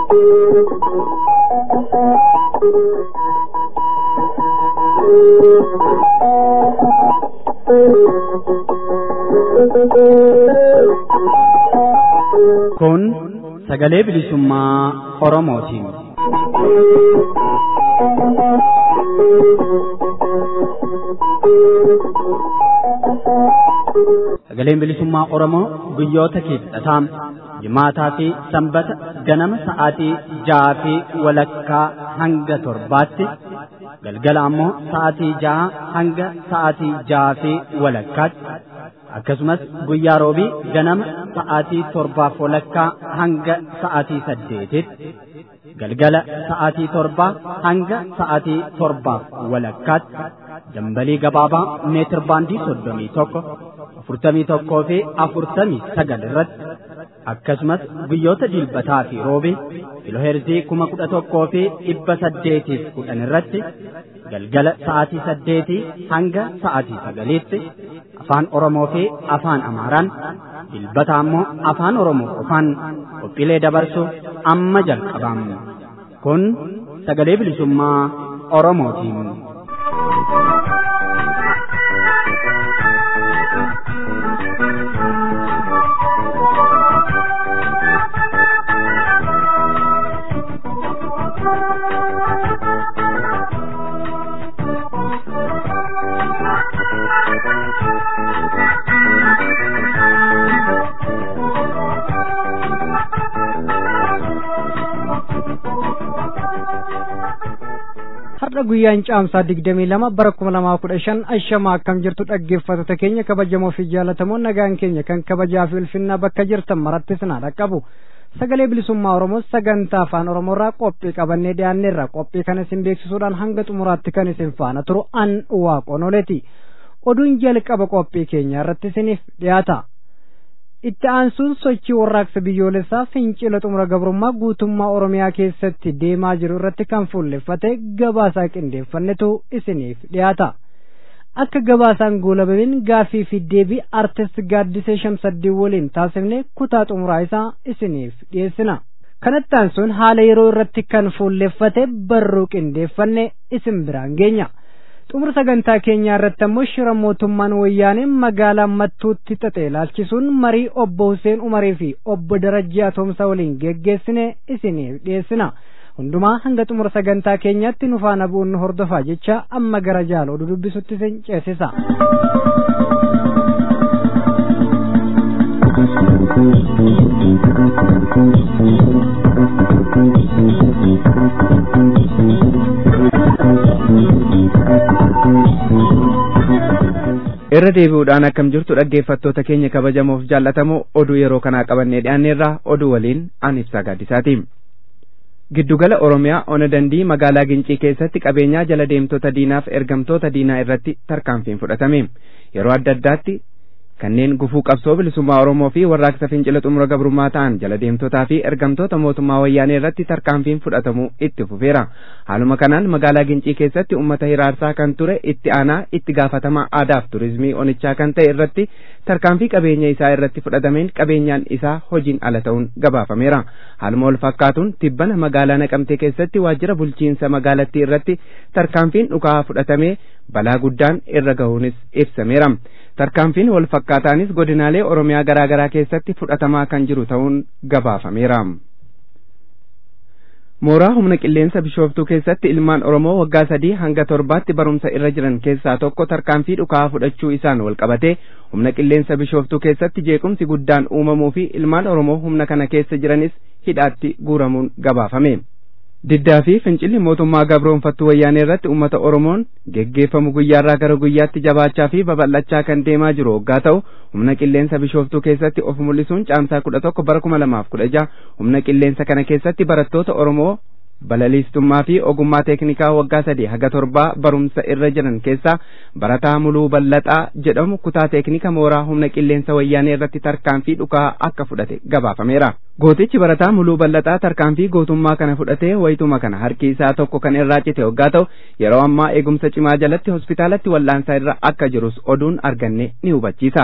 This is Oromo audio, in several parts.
Kun sagalee bilisummaa Oromootiin. Sagaleen bilisummaa Oromoo guyyoota kibxataa jimaataa fi sanbata ganama sa'aatii ja'aa fi walakkaa hanga torbaatti galgala ammoo sa'aatii ja'a hanga sa'aatii ja'aa fi walakkaatti akkasumas guyyaa roobii ganama sa'aatii torbaaf walakkaa hanga sa'aatii saddeetitti galgala sa'aatii torbaa hanga sa'aatii torbaaf walakkaatti dambalii gabaabaa meetir baandii soddomii tokko afurtamii tokkoo fi afurtamii sagal irratti akkasumas guyyoota dilbataa fi roobii kiloheerzii kuma kudha tokkoo fi dhibba saddeetiif kudhan irratti galgala sa'aatii saddeetii hanga sa'aatii sagaliitti afaan Oromoo fi afaan Amaaraan dilbata ammoo afaan Oromoo qofaan qophiilee dabarsu amma jalqabamu. Kun sagalee bilisummaa Oromootiin. har'a guyyaan caamsaa digdamii lama bara kuma lamaa kudha shan ashama akkam jirtu dhaggeeffattoota keenya kabajamoo fi jaallatamoo nagaan keenya kan kabajaa fi ulfinnaa bakka jirtan maratti sinaa dhaqqabu sagalee bilisummaa oromoo sagantaa afaan oromoorraa qophii qabannee dhiyaanneerra qophii kana isin beeksisuudhaan hanga xumuraatti kan isin faana turu an waaqonoleeti oduun jalqaba qophii keenya irratti isiniif dhiyaata itti aansuun sochii warraaqsa biyyoolessaa fincila xumura gabrummaa guutummaa oromiyaa keessatti deemaa jiru irratti kan fuulleffate gabaasaa qindeeffannetu isiniif dhiyaata akka gabaasaan goolabamin gaafii fi deebii artist gaaddisee shamsaddii waliin taasifne kutaa xumuraa isaa isiniif dhiyeessina kanatti aansuun haala yeroo irratti kan fuulleffate barruu qindeeffanne isin biraan geenya xumura sagantaa keenyaa irratti ammoo shira mootummaan wayyaanee magaalaa mattuutti xaxee ilaalchisuun marii obbo Hussein Umarii fi obbo Darajjii Atoomsaa waliin geggeessine isiniif dhiyeessina. Hundumaa hanga xumura sagantaa keenyaatti nu faana bu'uun hordofaa jecha amma gara jaala oduu dubbisutti isin ceesisa. irra deebi'uudhaan akkam jirtu dhaggeeffattoota keenya kabajamoof jaallatamoo oduu yeroo kanaa qabannee dhiyaanneerraa oduu waliin an ibsaa gaaddisaati. Giddugala Oromiyaa Ona Dandii magaalaa Gincii keessatti qabeenyaa jala deemtota diinaaf ergamtoota diinaa irratti tarkaanfiin fudhatame. Yeroo adda addaatti kanneen gufuu qabsoo bilisummaa Oromoo fi warraaqsa fincila xumura gabrummaa ta'an jala deemtotaa fi ergamtoota mootummaa wayyaanee irratti tarkaanfiin fudhatamuu itti fufeera. Haaluma kanaan magaalaa Gincii keessatti uummata hiraarsaa kan ture itti aanaa itti gaafatamaa aadaaf turizimii onichaa kan ta'e irratti tarkaanfii qabeenya isaa irratti fudhatameen qabeenyaan isaa hojiin ala ta'uun gabaafameera. Haaluma wal fakkaatuun tibbana magaalaa Naqamtee keessatti waajjira bulchiinsa magaalattii irratti tarkaanfiin dhukaa fudhatamee balaa guddaan irra gahuunis ibsameera. tarkaanfiin wal fakkaataanis godinaalee oromiyaa garaa garaa keessatti fudhatamaa kan jiru ta'uun gabaafameera. mooraa humna qilleensa bishooftuu keessatti ilmaan oromoo waggaa sadii hanga torbaatti barumsa irra jiran keessaa tokko tarkaanfii dhukaa fudhachuu isaan wal qabate humna qilleensa bishooftuu keessatti jeequmsi guddaan uumamuu fi ilmaan oromoo humna kana keessa jiranis hidhaatti guuramuun gabaafame. diddaa fi fincilli mootummaa gabroonfattuu wayyaanee irratti uummata oromoon geggeeffamu guyyaarraa gara guyyaatti jabaachaa fi babal'achaa kan deemaa jiru waggaa ta'u humna qilleensa bishooftuu keessatti of mul'isuun caamsaa kudha tokko bara kuma lamaaf kudha jaha humna qilleensa kana keessatti barattoota oromoo balaliistummaa fi ogummaa teeknikaa waggaa sadii haga torbaa barumsa irra jiran keessaa barataa muluu bal'axaa jedhamu kutaa teeknika mooraa humna qilleensa wayyaanee irratti tarkaanfii dhukaa akka fudhate gabaafameera. Gootichi barataa muluu bal'axaa tarkaanfii gootummaa kana fudhatee wayituma kana harki isaa tokko kan irraa cite waggaa ta'u yeroo ammaa eegumsa cimaa jalatti hospitaalatti wal'aansaa irra akka jirus oduun arganne ni hubachiisa.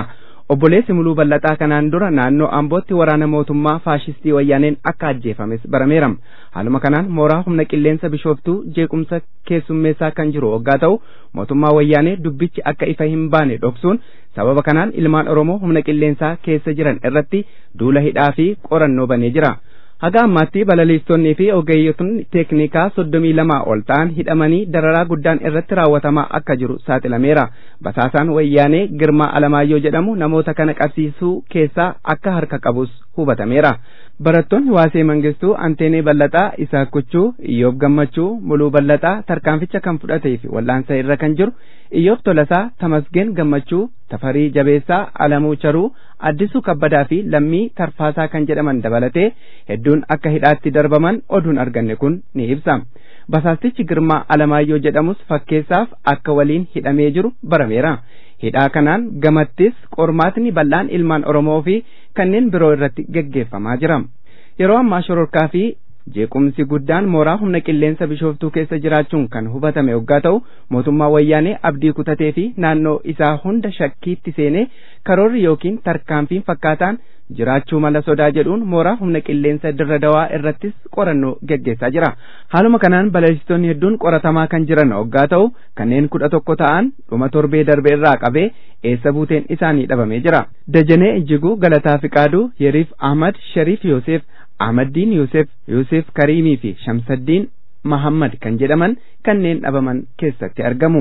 obboleessi muluu bal'ataa kanaan dura naannoo ambootti waraana mootummaa faashistii wayyaaneen akka ajjeefames barameera haaluma kanaan mooraa humna qilleensa bishooftuu jeequmsa keessummeessaa kan jiru waggaa ta'u mootummaa wayyaanee dubbichi akka ifa hin baane dhoksuun sababa kanaan ilmaan oromoo humna qilleensaa keessa jiran irratti duula hidhaa fi qorannoo banee jira haga ammaatti balaliistonnii fi ogeeyyotni teeknikaa soddomii lamaa ol ta'an hidhamanii dararaa guddaan irratti raawwatamaa akka jiru saaxilameera basaasaan wayyaanee girmaa alamaayyoo jedhamu namoota kana qabsiisuu keessaa akka harka qabus hubatameera barattoonni waasee mangistuu anteenee bal'ataa isaa kuchuu iyyoob gammachuu muluu bal'ataa tarkaanficha kan fudhatee fi wal'aansa irra kan jiru iyyoob tolasaa tamasgeen gammachuu tafarii jabeessaa alamuu charuu addisuu kabbadaa fi lammii tarfaasaa kan jedhaman dabalatee hedduun akka hidhaatti darbaman oduun arganne kun ni ibsa basaastichi girmaa alamaayyoo jedhamus fakkeessaaf akka waliin hidhamee jiru barameera hidhaa kanaan gamattis qormaatni bal'aan ilmaan oromoo fi kanneen biroo irratti geggeeffamaa jira yeroo ammaa shororkaa fi jeequmsi guddaan mooraa humna qilleensa bishooftuu keessa jiraachuun kan hubatame waggaa ta'u mootummaa wayyaanee abdii kutatee fi naannoo isaa hunda shakkiitti seenee karoorri yookiin tarkaanfiin fakkaataan jiraachuu mala sodaa jedhuun mooraa humna qilleensa dirra dawaa irrattis qorannoo geggeessaa jira haaluma kanaan balalistoonni hedduun qoratamaa kan jiran waggaa ta'u kanneen kudha tokko ta'an dhuma torbee darbe irraa qabee eessa buuteen isaanii dhabamee jira dajanee ijjiguu galataa fiqaaduu yeriif ahmad shariif yoosef ahmaddiin yoosef yoosef kariimii fi shamsaddiin mahammad kan jedhaman kanneen dhabaman keessatti argamu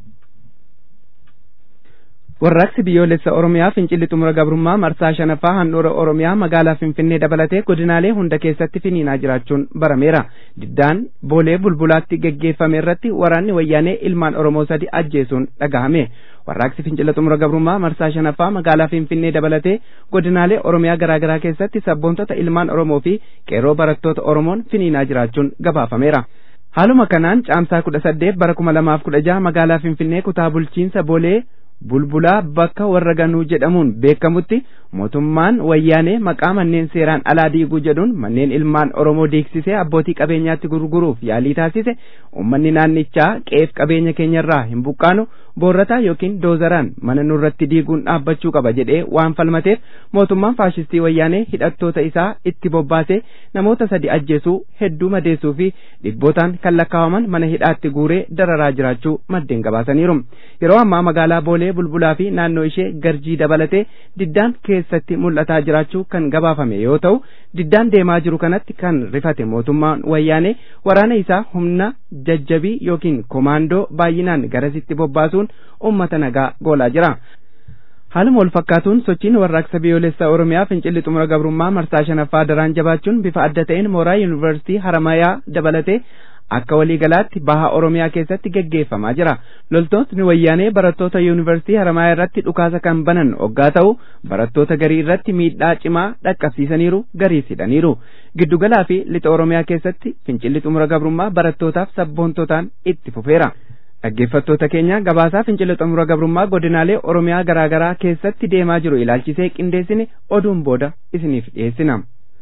warraaqsi biyyoolessa oromiyaa fincilli xumura gabrummaa marsaa shanaffaa handhuura oromiyaa magaalaa finfinnee dabalatee godinaalee hunda keessatti finiinaa jiraachuun barameera diddaan boolee bulbulaatti geggeeffame irratti waraanni wayyaanee ilmaan oromoo sadi ajjeesuun dhagahame warraaqsi fincila xumura gabrummaa marsaa shanaffaa magaalaa finfinnee dabalatee godinaalee oromiyaa garaagaraa keessatti sabboontota ilmaan oromoo fi qeerroo barattoota oromoon finiinaa jiraachuun gabaafameera haaluma kanaan caamsaa kudha saddeet bara kuma lamaaf kudha jaha magaalaa finfinnee kutaa bulchiinsa boolee bulbulaa bakka warra ganuu jedhamuun beekamutti mootummaan wayyaanee maqaa manneen seeraan alaa diiguu jedhuun manneen ilmaan oromoo diigsisee abbootii qabeenyaatti gurguruuf yaalii taasise ummanni naannichaa qeef qabeenya keenyarraa hin buqqaanu boorrataa yookiin doozaraan mana nurratti diiguun dhaabbachuu qaba jedhee waan falmateef mootummaan faashistii wayyaanee hidhattoota isaa itti bobbaasee namoota sadi ajjeesuu hedduu madeessuu fi dhibbootaan kan lakkaawaman mana hidhaatti guuree dararaa jiraachuu maddeen gabaasaniiru yeroo ammaa magaalaa boolee bulbulaa fi naannoo ishee garjii dabalatee diddaan keessatti mul'ataa jiraachuu kan gabaafame yoo ta'u diddaan deemaa jiru kanatti kan rifate mootummaan wayyaanee waraana isaa humna jajjabii yookiin komaandoo baay'inaan garasitti bobbaasuun ummata nagaa goolaa jira. haaluma wal fakkaatuun sochiin warraaqsa biyyoolessaa oromiyaa fincilli xumura gabrummaa marsaa shanaffaa daraan jabaachuun bifa adda ta'een mooraa yuunivarsiitii haramayaa dabalatee akka waliigalaatti baha oromiyaa keessatti geggeeffamaa jira loltoonni wayyaanee barattoota yuunivarsiitii haramayaa irratti dhukaasa kan banan oggaa ta'u barattoota garii irratti miidhaa cimaa dhaqqabsiisaniiru gariis hidhaniiru giddugalaa fi lixa oromiyaa keessatti fincilli xumura gabrummaa barattootaaf sabboontotaan itti fufeera dhaggeeffattoota keenya gabaasaa fincila xumura gabrummaa godinaalee oromiyaa garaagaraa keessatti deemaa jiru ilaalchisee qindeessine oduun booda isiniif dhiyeessina.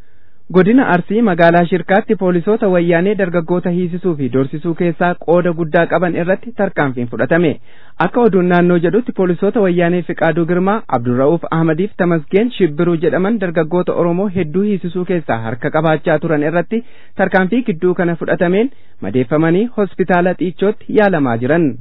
godina arsii magaalaa shirkaatti poolisoota wayyaanee dargaggoota hiisisuu fi dorsisuu keessaa qooda guddaa qaban irratti tarkaanfiin fudhatame akka oduun naannoo jedhutti poolisoota wayyaanee fiqaaduu girmaa abdurra'uuf ahmadiif tamasgeen shibbiruu jedhaman dargaggoota oromoo hedduu hiisisuu keessaa harka qabaachaa turan irratti tarkaanfii gidduu kana fudhatameen madeeffamanii hospitaala xiichootti yaalamaa jiran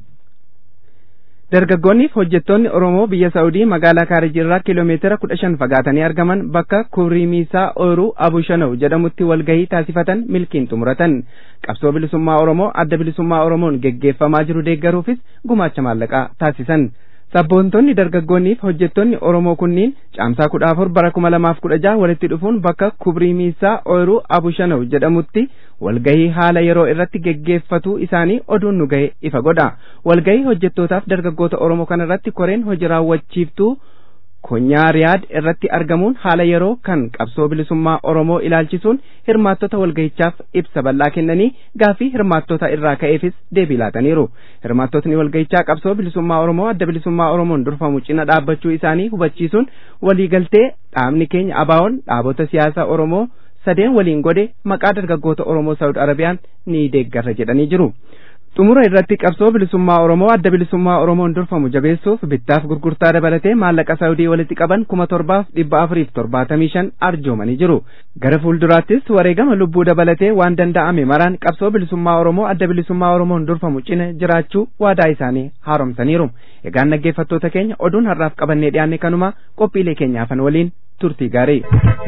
dargaggoonniif hojjettoonni oromoo biyya saa'udii magaalaa kaarijirraa kiiloomeetira kudha shan fagaatanii argaman bakka kuriimiisaa ooyiruu abushanaw jedhamutti walgahii taasifatan milkiin xumuratan qabsoo bilisummaa oromoo adda bilisummaa oromoon geggeeffamaa jiru deeggaruufis gumaacha maallaqaa taasisan sabboontonni dargaggoonniif hojjettoonni oromoo kunniin caamsaa kudha afur bara kuma lamaaf kudha jaha walitti dhufuun bakka kuriimiisaa ooyiruu abushanaw jedhamutti walgahii haala yeroo irratti geggeeffatuu isaanii oduun nu gahe ifa godha walgahii hojjettootaaf dargaggoota oromoo kana irratti koreen hojii raawwachiiftuu konyaa riyaad irratti argamuun haala yeroo kan qabsoo bilisummaa oromoo ilaalchisuun hirmaattota walgahichaaf ibsa bal'aa kennanii gaafii hirmaattota irraa ka'eefis deebii laataniiru hirmaattotni walgahichaa qabsoo bilisummaa oromoo adda bilisummaa oromoon durfamu cina dhaabbachuu isaanii hubachiisuun waliigaltee dhaabni keenya abaawoon dhaabota siyaasaa oromoo sadeen waliin godhe maqaa dargaggoota oromoo saawud arabiyaan ni deeggarra jedhanii jiru xumura irratti qabsoo bilisummaa oromoo adda bilisummaa oromoon durfamu jabeessuuf bittaaf gurgurtaa dabalatee maallaqa saawudii walitti qaban kuma torbaaf dhibba afuriif torbaatamii shan arjoomanii jiru gara fuulduraattis wareegama lubbuu dabalatee waan danda'ame maraan qabsoo bilisummaa oromoo adda bilisummaa oromoon durfamu cina jiraachuu waadaa isaanii haaromsaniiru egaan dhaggeeffattoota keenya oduun har'aaf qabannee dhiyaanne kanuma qophiilee keenyaafan waliin turtii gaarii.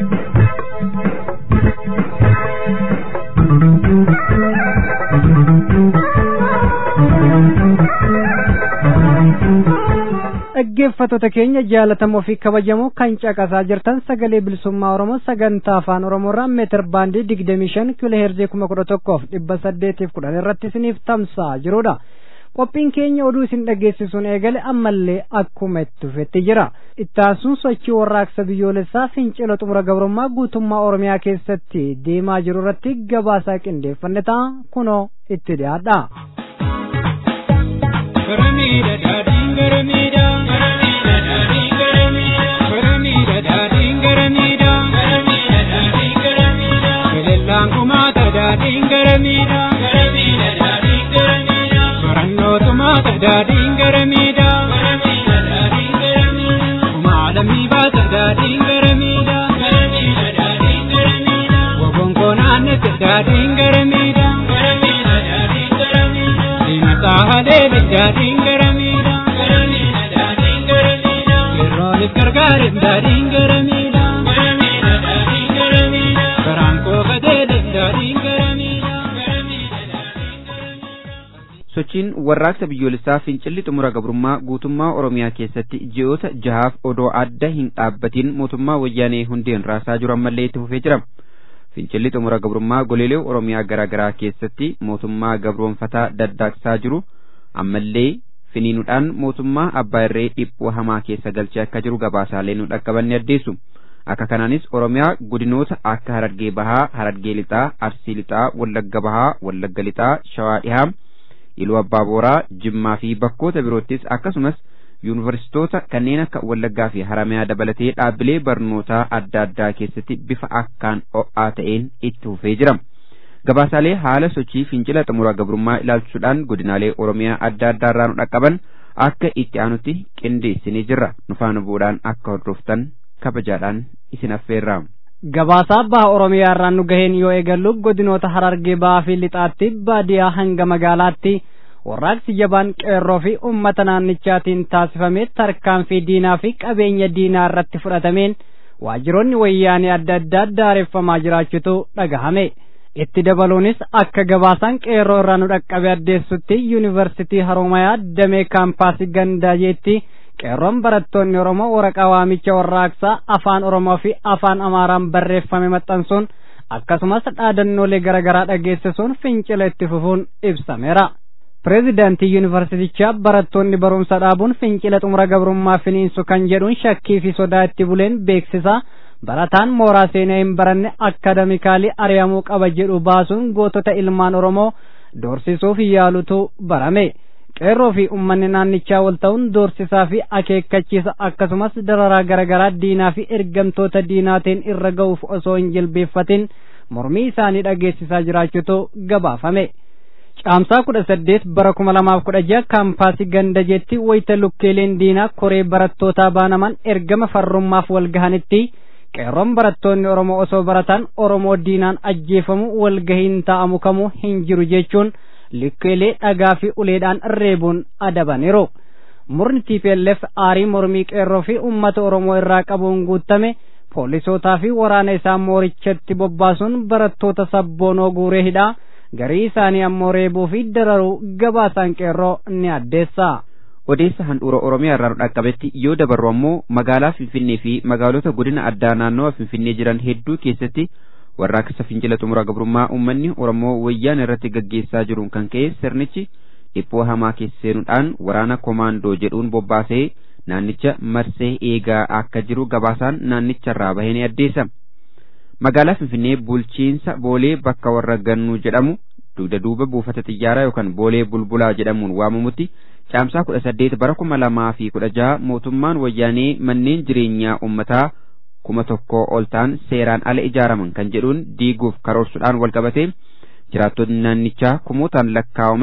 dhaggeeffattoota keenya jaalatamoo fi kabajamoo kan caqasaa jirtan sagalee bilisummaa oromoo sagantaa afaan oromoorraa meetir baandii digdamii shan kiiloo heerzii kuma kudha tokkoof dhibba saddeetiif kudhan irratti isiniif tamsa'aa jirudha. qophiin keenya oduu isin dhageessisuun eegale ammallee akkuma itti fufetti jira ittaansuun sochii warraaqsa biyyoolessaa fincila xumura gabrummaa guutummaa oromiyaa keessatti deemaa jiru irratti gabaasaa qindeeffanne ta'a kunoo itti dhiyaadha. Garamiidha daadhiin garamiidha. Garamiidha daadhiin garamiidha. Garamiidha daadhiin garamiidha. Garamiidha daadhiin garamiidha. Belellaan kumaata daadhiin garamiidha. Garamiidha daadhiin garamiidha. Barannoo tumaata daadhiin garamiidha. Garamiidha daadhiin garamiidha. Kumaalamii baata daadhiin garamiidha. Garamiidha daadhiin garamiidha. Wobonkoo naannete daadhiin garamiidha. Garamiidha daadhiin garamiidha. Diinataa haleele daadhiin garamiidha. Garamiidha daadhiin garamiidha. Yeroonis gargaarin daadhiin garamiidha. Garamiidha daadhiin garamiidha. Garaan koo kajeele daadhiin garamiidha. Garamiidha daadhiin garamiidha. sochiin warraaqsa biyyoolessaa fincilli xumura gabrummaa guutummaa oromiyaa keessatti ji'oota jahaaf odoo adda hin dhaabbatiin mootummaa wayyaanee hundeen raasaa jiru ammallee itti fufee jira fincilli xumura gabrummaa goleelee oromiyaa garaa garaa keessatti mootummaa gabroonfataa daddaaqsaa jiru ammallee finiinuudhaan mootummaa abbaa irree dhiphoo hamaa keessa galchee akka jiru gabaasaalee nu dhaqqabanne addeessu akka kanaanis oromiyaa godinoota akka harargee bahaa harargee lixaa arsii lixaa wallagga bahaa wallagga lixaa shawaa dhihaa iluu abbaa booraa jimmaa fi bakkoota biroottis akkasumas yuunivarsiitoota kanneen akka wallaggaa fi haramayaa dabalatee dhaabbilee barnootaa adda addaa keessatti bifa akkaan ho'aa ta'een itti fufee jira gabaasaalee haala sochii fincila xumura gabrummaa ilaalchisuudhaan godinaalee oromiyaa adda addaa irraa nu dhaqqaban akka itti aanutti qindeessinee jirra nu faana bu'uudhaan akka hordoftan kabajaadhaan isin affeerra. Gabaasaa baha Oromiyaa irraan nu gaheen yoo eegallu godinoota Harargee bahaa fi lixaatti baadiyaa hanga magaalaatti warraaqsi jabaan qeerroo fi uummata naannichaatiin taasifamee tarkaanfii diinaa fi qabeenya diinaa irratti fudhatameen waajjiroonni wayyaanee adda addaa daareffamaa jiraachutu dhagahame. Itti dabaluunis akka gabaasaan qeerroo irraa nu dhaqqabe addeessutti yuunivarsitii Haroomayaa damee kaampaasii Gandaajeetti qeerroon barattoonni Oromoo waraqaa waamicha warraaqsaa afaan Oromoo fi afaan Amaaraan barreeffame maxxansuun akkasumas dhaadannoolee garaagaraa dhageessisuun fincila itti fufuun ibsameera. Pireezidaantii yuunivarsiitichaa barattoonni barumsa dhaabuun fincila xumura gabrummaa finiinsu kan jedhuun shakkii fi sodaa itti buleen beeksisa barataan mooraa seenaa hin baranne akademikaalii ari'amuu qaba jedhu baasuun gootota ilmaan Oromoo doorsisuuf yaalutu barame. qeerroo fi ummanni naannichaa wal ta'uun doorsisaa fi akeekkachiisa akkasumas dararaa garaagaraa diinaa fi ergamtoota diinaatiin irra ga'uuf osoo hin jilbeeffatin mormii isaanii dhageessisaa jiraachuutu gabaafame. Caamsaa kudha saddeet bara kuma lamaaf kudha jaha kaampaasii gandajeetti wayita lukkeeleen diinaa koree barattootaa baanaman ergama farrummaaf wal gahanitti qeerroon barattoonni Oromoo osoo baratan Oromoo diinaan ajjeefamu walgahiin taa'amu kamuu hin jiru jechuun lukkeelee dhagaa fi uleedhaan reebuun adabaniiru. Murni TPLF aarii mormii qeerroo fi uummata Oromoo irraa qabuun guutame poolisootaa fi waraana isaa moorichatti bobbaasuun barattoota sabboonoo guuree hidhaa garii isaanii ammoo reebuu fi dararuu gabaasaan qeerroo ni addeessa. odeessa handhuura oromiyaa irraa nu dhaqqabetti yoo dabarru ammoo magaalaa finfinnee fi magaalota godina addaa naannawa finfinnee jiran hedduu keessatti warraaqsa fincila xumura gabrummaa uummanni oromoo wayyaan irratti gaggeessaa jiruun kan ka'e sirnichi dhiphoo hamaa keessa seenuudhaan waraana komaandoo jedhuun bobbaasee naannicha marsee eegaa akka jiru gabaasaan naannicharraa bahee ni addeessa. magaalaa finfinnee bulchiinsa boolee bakka warra gannuu jedhamu dugda duuba buufata xiyyaaraa yookaan boolee bulbulaa jedhamuun waamamutti caamsaa kudha saddeet bara kuma lamaa fi kudha jaha mootummaan wayyaanee manneen jireenyaa uummataa kuma tokkoo ol ta'an seeraan ala ijaaraman kan jedhuun diiguuf karoorsuudhaan wal qabatee jiraattonni naannichaa kumootaan lakkaawaman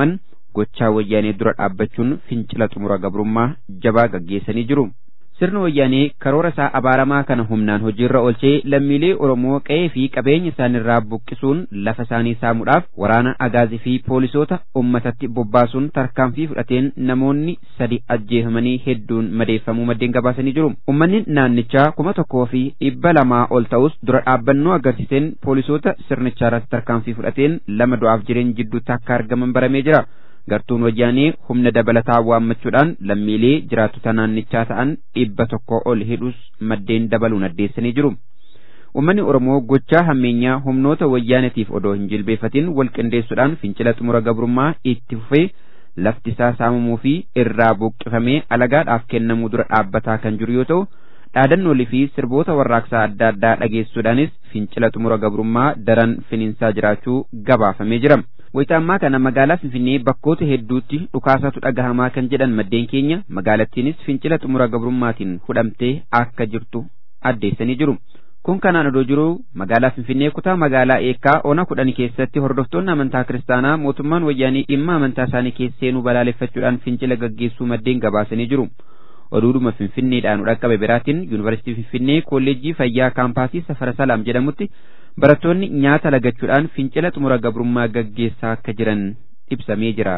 gochaa wayyaanee dura dhaabbachuun fincila xumura gabrummaa jabaa gaggeessanii jiru. Sirni wayyaanee karoora isaa abaaramaa kana humnaan hojiirra oolchee lammiilee Oromoo qe'ee fi qabeenya isaanirraa buqqisuun lafa isaanii saamuudhaaf waraana agaazii fi poolisoota ummatatti bobbaasuun tarkaanfii fudhateen namoonni sadi ajjeefamanii hedduun madeeffamuu maddeen gabaasanii jiru. Uummanni naannichaa kuma tokkoo fi dhibba lamaa ol ta'us dura dhaabbannoo agarsiiseen poolisoota sirnichaa irratti tarkaanfii fudhateen lama du'aaf jireenya jidduutti akka argaman baramee jira. gartuun wayyaanee humna dabalataa waammachuudhaan lammiilee jiraattota naannichaa ta'an dhibba tokko ol hidhus maddeen dabaluun addeessanii jiru. Uummanni Oromoo gochaa hammeenyaa humnoota wayyaaneetiif odoo hin jilbeeffatin wal qindeessuudhaan fincila xumura gabrummaa itti fufee lafti isaa saamamuu fi irraa buqqifamee alagaadhaaf kennamuu dura dhaabbataa kan jiru yoo ta'u dhaadannoolee fi sirboota warraaqsaa adda addaa dhageessuudhaanis fincila xumura gabrummaa daran finiinsaa jiraachuu gabaafamee jira. Wayita ammaa kana magaalaa Finfinnee bakkoota hedduutti dhukaasatu dhagahamaa kan jedhan maddeen keenya magaalattiinis fincila xumura gabrummaatiin hudhamtee akka jirtu addeessanii jiru. Kun kanaan odoo jiru magaalaa Finfinnee kutaa magaalaa Eekkaa ona kudhan keessatti hordoftoonni amantaa kiristaanaa mootummaan wayyaanii dhimma amantaa isaanii keessa seenuu balaaleffachuudhaan fincila gaggeessuu maddeen gabaasanii jiru. Oduudhuma Finfinneedhaan dhaqqabe biraatiin Yuunivarsiitii Finfinnee Kolleejjii Fayyaa Kaampaasii Safara Salaam jedhamutti barattoonni nyaata lagachuudhaan fincila xumura gabrummaa gaggeessaa akka jiran ibsamee jira.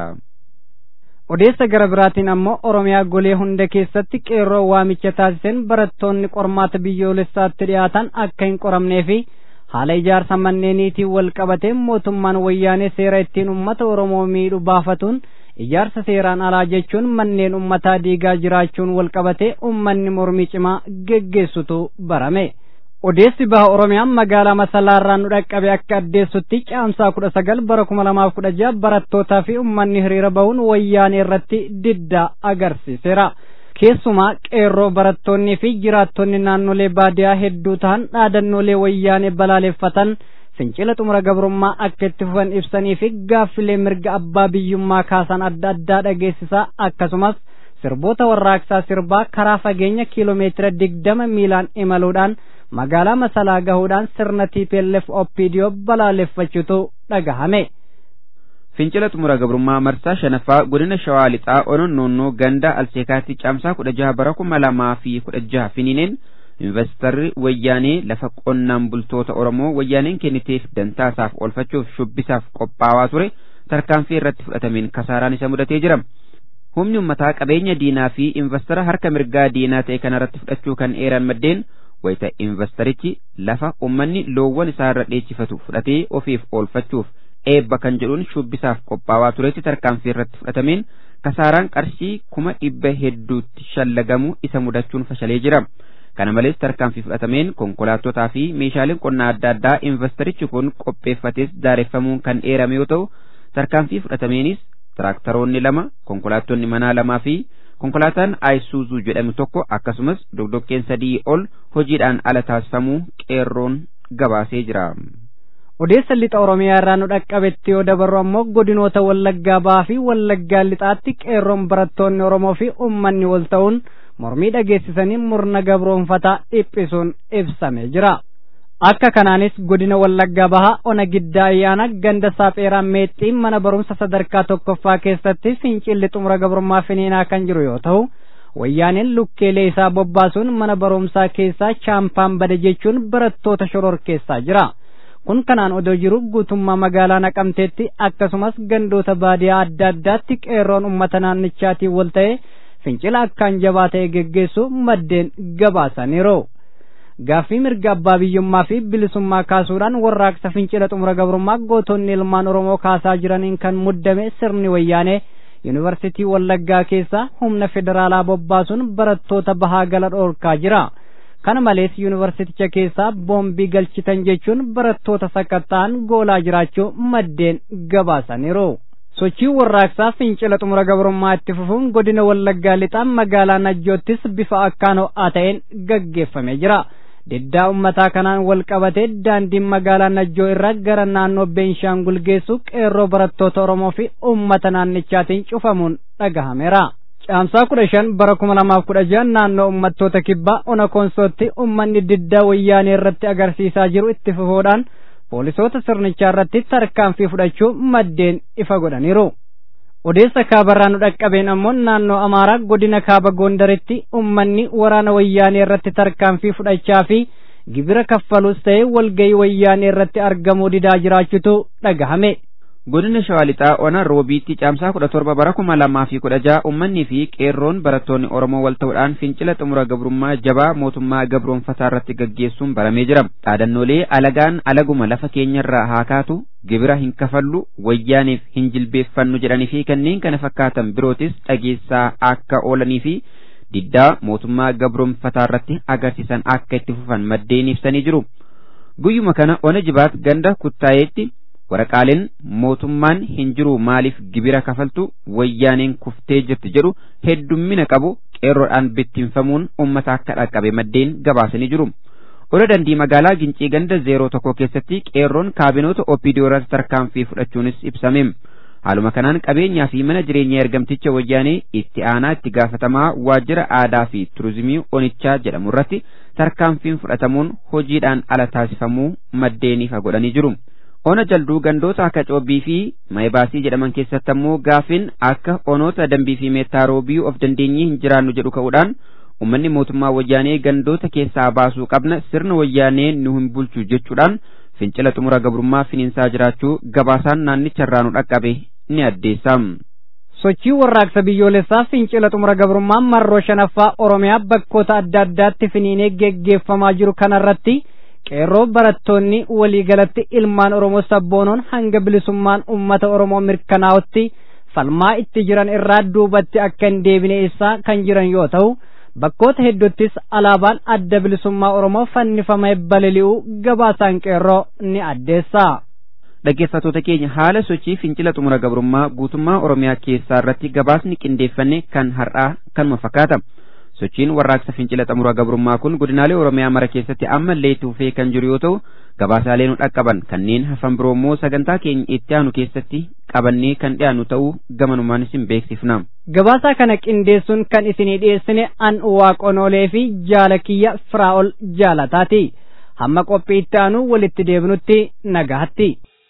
odeessa gara biraatiin ammoo oromiyaa golee hunda keessatti qeerroo waamicha taasiseen barattoonni qormaata biyyoolessaatti dhiyaatan akka hin qoramnee fi haala ijaarsa manneeniitiin wal qabatee mootummaan wayyaanee seera ittiin ummata oromoo miidhu baafatuun ijaarsa seeraan alaa jechuun manneen ummataa diigaa jiraachuun wal qabatee ummanni mormii cimaa geggeessutu barame. odeessi baha oromiyaan magaalaa masalaarraa nu dhaqqabe akka addeessutti caamsaa kudha sagal bara kuma lamaaf kudha jaha barattootaa fi ummanni hiriira bahuun wayyaanee irratti diddaa agarsiiseera keessumaa qeerroo barattoonnii fi jiraattonni naannolee baadiyaa hedduu ta'an dhaadannoolee wayyaanee balaaleffatan fincila xumura gabrummaa akka itti fufan ibsanii fi gaaffilee mirga abbaa biyyummaa kaasan adda addaa dhageessisaa akkasumas sirboota warraaqsaa sirbaa karaa fageenya kiiloomeetira digdama miilaan imaluudhaan magaalaa masalaa gahuudhaan sirna TPLF OPDO balaaleffachuutu dhagahame. Fincila xumura gabrummaa marsaa shanaffaa godina shawaa lixaa onoon noonnoo ganda alseekaatti caamsaa kudha jaha bara kuma lamaa fi kudha jaha finiineen investarri wayyaanee lafa qonnaan bultoota Oromoo wayyaaneen kenniteef dantaasaaf oolfachuuf shubbisaaf qophaawaa ture tarkaanfii irratti fudhatameen kasaaraan isa mudatee jira. Humni ummataa qabeenya diinaa fi investara harka mirgaa diinaa ta'e kanarratti fudhachuu kan eeran maddeen wayita investarichi lafa ummanni loowwan isaa irra dheechifatu fudhatee ofiif oolfachuuf eebba kan jedhuun shubbisaaf qophaawaa turetti tarkaanfii irratti fudhatameen kasaaraan qarshii kuma dhibba hedduutti shallagamu isa mudachuun fashalee jira. Kana malees tarkaanfii fudhatameen konkolaattotaa fi meeshaaleen qonnaa adda addaa investarichi kun qopheeffates daareffamuun kan eerame yoo ta'u tarkaanfii fudhatameenis tiraaktaroonni lama konkolaattonni manaa lamaa fi konkolaataan ayisuuzuu jedhamu tokko akkasumas dogdoqqeen sadii ol hojiidhaan ala taasifamuu qeerroon gabaasee jira. odeessa lixa oromiyaa irraa nu dhaqqabetti yoo dabarru ammoo godinoota wallaggaa ba'aa fi wallaggaa lixaatti qeerroon barattoonni oromoo fi ummanni wal ta'uun mormii dhageessisanii murna gabroonfataa dhiphisuun ibsamee jira. akka kanaanis godina wallaggaa bahaa ona giddaa ayyaana ganda saapheeraa meexxiin mana barumsa sadarkaa tokkoffaa keessatti fincilli xumura gabrummaa finiinaa kan jiru yoo ta'u wayyaaneen lukkeelee isaa bobbaasuun mana barumsaa keessaa chaampaan bade jechuun barattoota shororkeessaa jira kun kanaan odoo jiru guutummaa magaalaa naqamteetti akkasumas gandoota baadiyaa adda addaatti qeerroon ummata naannichaatiin wal ta'e fincila akkaan jabaa ta'e geggeessu maddeen gabaasaniiru. gaaffii mirga abbaa biyyummaa fi bilisummaa kaasuudhaan warraaqsa fincila xumura gabrummaa gootonni ilmaan oromoo kaasaa jiraniin kan muddame sirni wayyaanee yuunivarsitii wallaggaa keessaa humna federaalaa bobbaasuun barattoota bahaa gala dhoorkaa jira kana malees yuunivarsiticha keessaa boombii galchitan jechuun barattoota sakatta'an goolaa jiraachuu maddeen gabaasaniiru. sochii warraaqsaa fincila xumura gabrummaa itti fufuun godina wallaggaa lixaa magaalaa najjoottis bifa akkaan ho'aa ta'een gaggeeffamee jira. diddaa ummataa kanaan wal qabatee daandiin magaalaa najjoo irraa gara naannoo beenshaangul geessu qeerroo barattoota oromoo fi ummata naannichaatiin cufamuun dhagahameera. caamsaa kudha shan bara kuma lamaaf kudha jahan naannoo ummattoota kibbaa ona koonsootti ummanni diddaa wayyaanee irratti agarsiisaa jiru itti fufuudhaan poolisoota sirnichaa irratti tarkaanfii fudhachuu maddeen ifa godhaniiru. odeessa kaabarraa nu dhaqqabeen ammoo naannoo amaaraa godina kaaba gondaritti ummanni waraana wayyaanee irratti tarkaanfii fudhachaa fi gibira kaffalus ta'e walgayii wayyaanee irratti argamuu didaa jiraachutu dhagahame. godina shawaa lixaa ona roobiitti caamsaa kudha torba bara kuma lamaa fi kudha jaha ummannii fi qeerroon barattoonni oromoo wal ta'uudhaan fincila xumura gabrummaa jabaa mootummaa gabroonfataa irratti gaggeessuun baramee jira dhaadannoolee alagaan alaguma lafa keenyarraa haa kaatu gibira hin kafallu wayyaaniif hin jilbeeffannu jedhanii fi kanneen kana fakkaatan birootis dhageessaa akka oolanii fi diddaa mootummaa gabroonfataa irratti agarsiisan akka itti fufan maddeen ibsanii jiru guyyuma kana ona jibaat ganda kuttaayeetti waraqaaleen mootummaan hin jiru maaliif gibira kafaltu wayyaaneen kuftee jirti jedhu heddummina qabu qeerroodhaan bittinfamuun ummata akka dhaqqabe maddeen gabaasanii jiru. Ola dandii magaalaa Gincii ganda zeeroo tokko keessatti qeerroon kaabinoota OPDO irratti tarkaanfii fudhachuunis ibsame. Haaluma kanaan qabeenyaa fi mana jireenyaa ergamticha wayyaanee itti aanaa itti gaafatamaa waajjira aadaa fi turizimii onichaa jedhamu irratti tarkaanfiin fudhatamuun hojiidhaan ala taasifamuu maddeeniif godhanii jiru. ona jalduu gandoota akka coobbii fi mayibaasii jedhaman keessatti ammoo gaafin akka onoota dambii fi meettaarobii of dandeenyee hin jiraannu jedhu ka'uudhaan ummanni mootummaa wayyaanee gandoota keessaa baasuu qabna sirna wayyaanee nu hin bulchu jechuudhaan fincila xumura gabrummaa finiinsaa jiraachuu gabaasaan naannicharraa nu dhaqqabe ni addeessa. sochii warraaqsa biyyoolessaa fincila xumura gabrummaa marroo shanaffaa oromiyaa bakkoota adda addaatti finiinee geggeeffamaa jiru kanarratti qeerroo barattoonni waliigalatti ilmaan oromoo sabboonoon hanga bilisummaan ummata oromoo mirkanaa'utti falmaa itti jiran irraa duubatti akka hin deebine ibsaa kan jiran yoo ta'u bakkoota hedduuttis alaabaan adda bilisummaa oromoo fannifamee balali'uu gabaasaan qeerroo ni addeessa. dhaggeeffattoota keenya haala sochii fincila xumura gabrummaa guutummaa oromiyaa keessaa irratti gabaasni qindeeffanne kan har'aa kanuma fakkaata. sochiin warraaqsa fincila xumura gabrummaa kun godinaalee oromiyaa mara keessatti ammallee itti fufee kan jiru yoo ta'u gabaasaalee nu dhaqqaban kanneen hafan biroo immoo sagantaa keenya itti aanu keessatti qabannee kan dhiyaannu ta'uu gamanumaan isin beeksifna. Gabaasaa kana qindeessuun kan isinii dhiyeessine an waaqonoolee fi jaalakiyya firaa'ol jaalataati. Hamma qophii itti aanu walitti deebinutti nagaatti.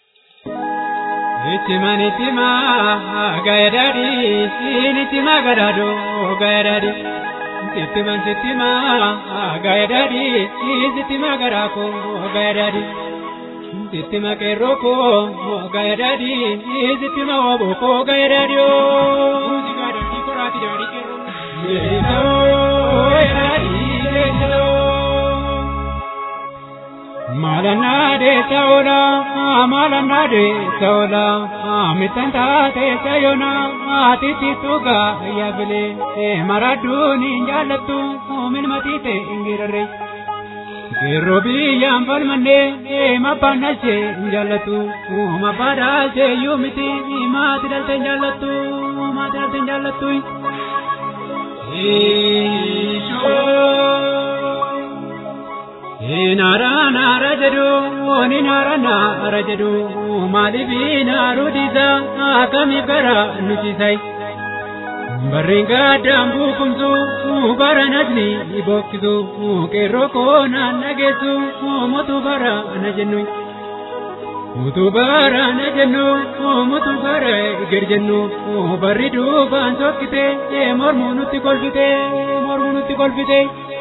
Itima nitima gaedadi nitima gadado gaedadi Sitima sitima gaedadi sitima garako gaedadi Sitima keroko gaedadi sitima waboko gaedadi Uzi gadadi korati dari kero Yeso edadi yeso Malana de saola, malana de saola, mitanta te sayona, atiti tuga yabile, maradu ninjalatu, min matite ingirare. Gerobi yambal mane, mapana se injalatu, mapada se yumiti, matiral tenjalatu, matiral tenjalatu. Isho. Nara nara jedhu ni nara nara jedhu maaliif naaru dhiisa akkamiif gara nuti sai. Barreen gaddaan buukumsu bara najni bokkisu qeerroo koo naan dhageessu mutu bara na jennu. Mutu bara na jennu mutu bara eger jennu barri duubaan sokkite mormuu nutti kolfite mormuu nutti kolfite.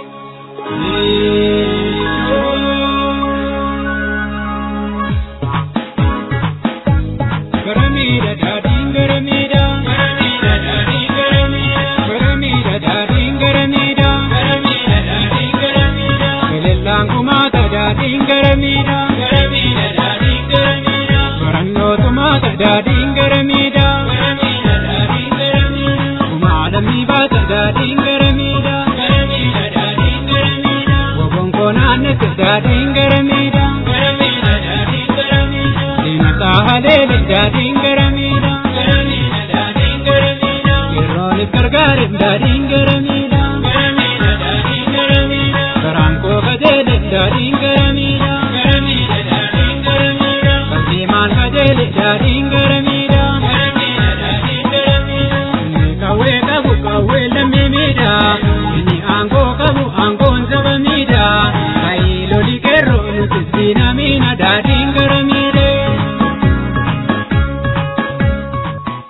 Garamida dadin garamida garamida dadin garamida garamida dadin garamida garamida dadin garamida Kelellaan kumaata dadin garamida garamida dadin garamida Barannoo tumaata dadin garamida garamida dadin garamida Kumaalamii baata dadin garamida garamida dadin garamida Wabonkonaannete dadin garamida garamida dadin garamida Diinataa haleele dadin garamida garamida dadin garamida Yeroonis gargaareef dadin garamida garamida dadin garamida Garaan koo kajeele dadin garamida garamida dadin garamida Baldeemaan kajeele dadin garamida garamida dadin garamida Inni kawwee qabu kawwee lammii miidha Inni aangoo qabu aangoon saba miidha Kaayiloli qeerroo nuti siina miina daadhiin gara miidhe.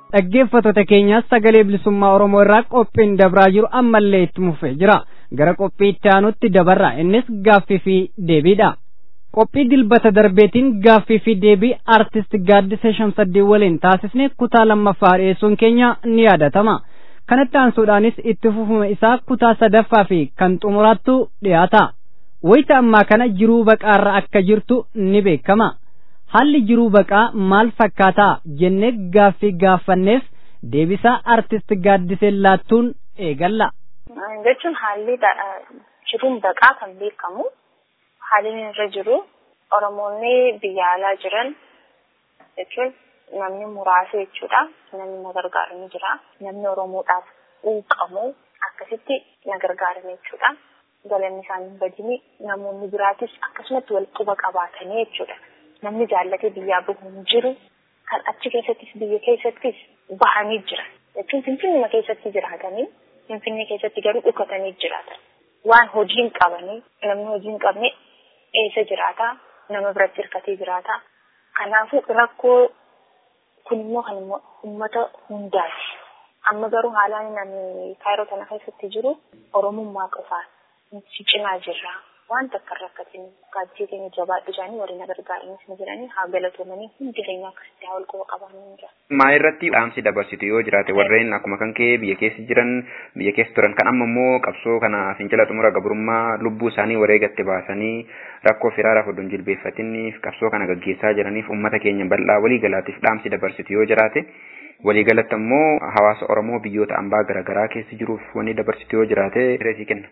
dhaggeeffattoota keenyaas sagalee bilisummaa oromoo irraa qophiin dabraa jiru ammallee itti fufee jira gara qophii itti aanutti dabarra innis gaaffii fi deebiidha qophii dilbata darbeetiin gaaffii fi deebii artist gaaddisa shamsaddii waliin taasisne kutaa lammaffaa dhiyeessuun keenya ni yaadatama kanatti aansuudhaanis itti fufuma isaa kutaa sadaffaa fi kan xumuraattu dhiyaata wayita ammaa kana jiruu baqaarra akka jirtu ni beekama haalli jiruu baqaa maal fakkaataa jennee gaaffii gaafanneef deebisaa artist gaaddisee laattuun eegalla. jechuun haalli jiruun baqaa kan beekamu haalli irra jiru oromoonni biyya alaa jiran jechuun namni muraasa jechuudha namni na gargaaru ni jira namni oromoodhaaf quuqamu akkasitti na gargaaran jechuudha galanni isaanii badini namoonni biraatis akkasumatti wal quba qabaatanii jechuudha. namni jaallatee biyyaa bahu hin jiru kan achi keessattis biyya keessattis bahanii jira jechuun finfinnuma keessatti jiraatanii finfinnee keessatti garuu dhukatanii jiraatan waan hojii hin qabanii namni hojii hin qabne eessa jiraata nama biratti hirkatee jiraata kanaafuu rakkoo kun immoo kan immoo uummata hundaati amma garuu haalaan namni kaayiroo kana keessatti jiru oromummaa qofaan si cimaa jirra waan takka rakkatin gaaddisee keenya jabaadhu isaanii warri na gargaaranis ni jiranii haa galatoomanii hundi keenya akkasitti haa wal quba qabaanii jira. Maa irratti dhaamsi dabarsitu yoo jiraate warreen akkuma kan kee biyya keessa jiran biyya keessa turan kan amma immoo qabsoo kana fincila xumura gabrummaa lubbuu isaanii wareegatti baasanii rakkoo firaaraaf oduun jilbeeffatiniif qabsoo kana gaggeessaa jiraniif uummata keenya bal'aa walii galaatiif dhaamsi dabarsitu yoo jiraate waliigalatti immoo hawaasa Oromoo biyyoota ambaa garaagaraa keessa jiruuf wanni dabarsitu yoo jiraate reesii kenna.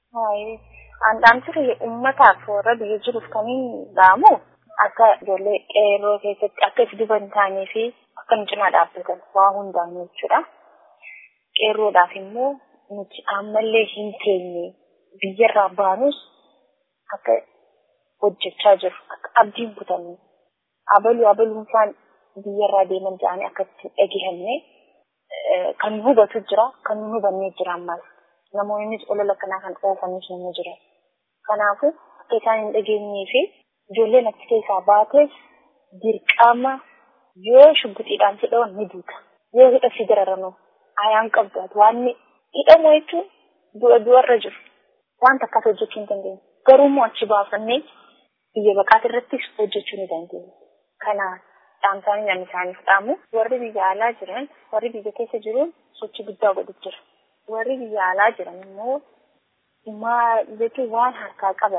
Dhaamsi uummataaf warra biyya jiruuf kan dhaamu akka ijoollee qeerroo keessatti akka if duban taanee fi akka nu cinaa dhaabbatan waa hundaan jechuudha. Qeerroodhaaf immoo nuti ammallee hin teenye biyyarraa baanus akka hojjechaa jiru akka abdiin kutanne abaluu abaluun isaan biyyarraa deeman jedhanii akkatti dhagehanne kan nu hubatu jira kan nu hubannee jira ammas namoonnis olola kanaa kan oofanis ni jiran. Kanaafuu akka isaan hin dhageenyee fi ijoolleen achi keessaa baates dirqama yoo shubbixiidhaan si dhawan ni duuta. Yoo hidha si dararamu ayaan qabdu ati waan hidhamu jechuun du'a du'arra jiru. Wanta akkas hojjechuu hin dandeenye. Garuu immoo achi baafannee biyya baqaati irrattis hojjechuu ni dandeenya. Kanaaf dhaamsaanii namni isaaniif dhaamu warri biyya alaa jiran warri biyya keessa jiruun sochii guddaa godhu jira. Warri biyya alaa jiran immoo maal jechuun waan harkaa qaban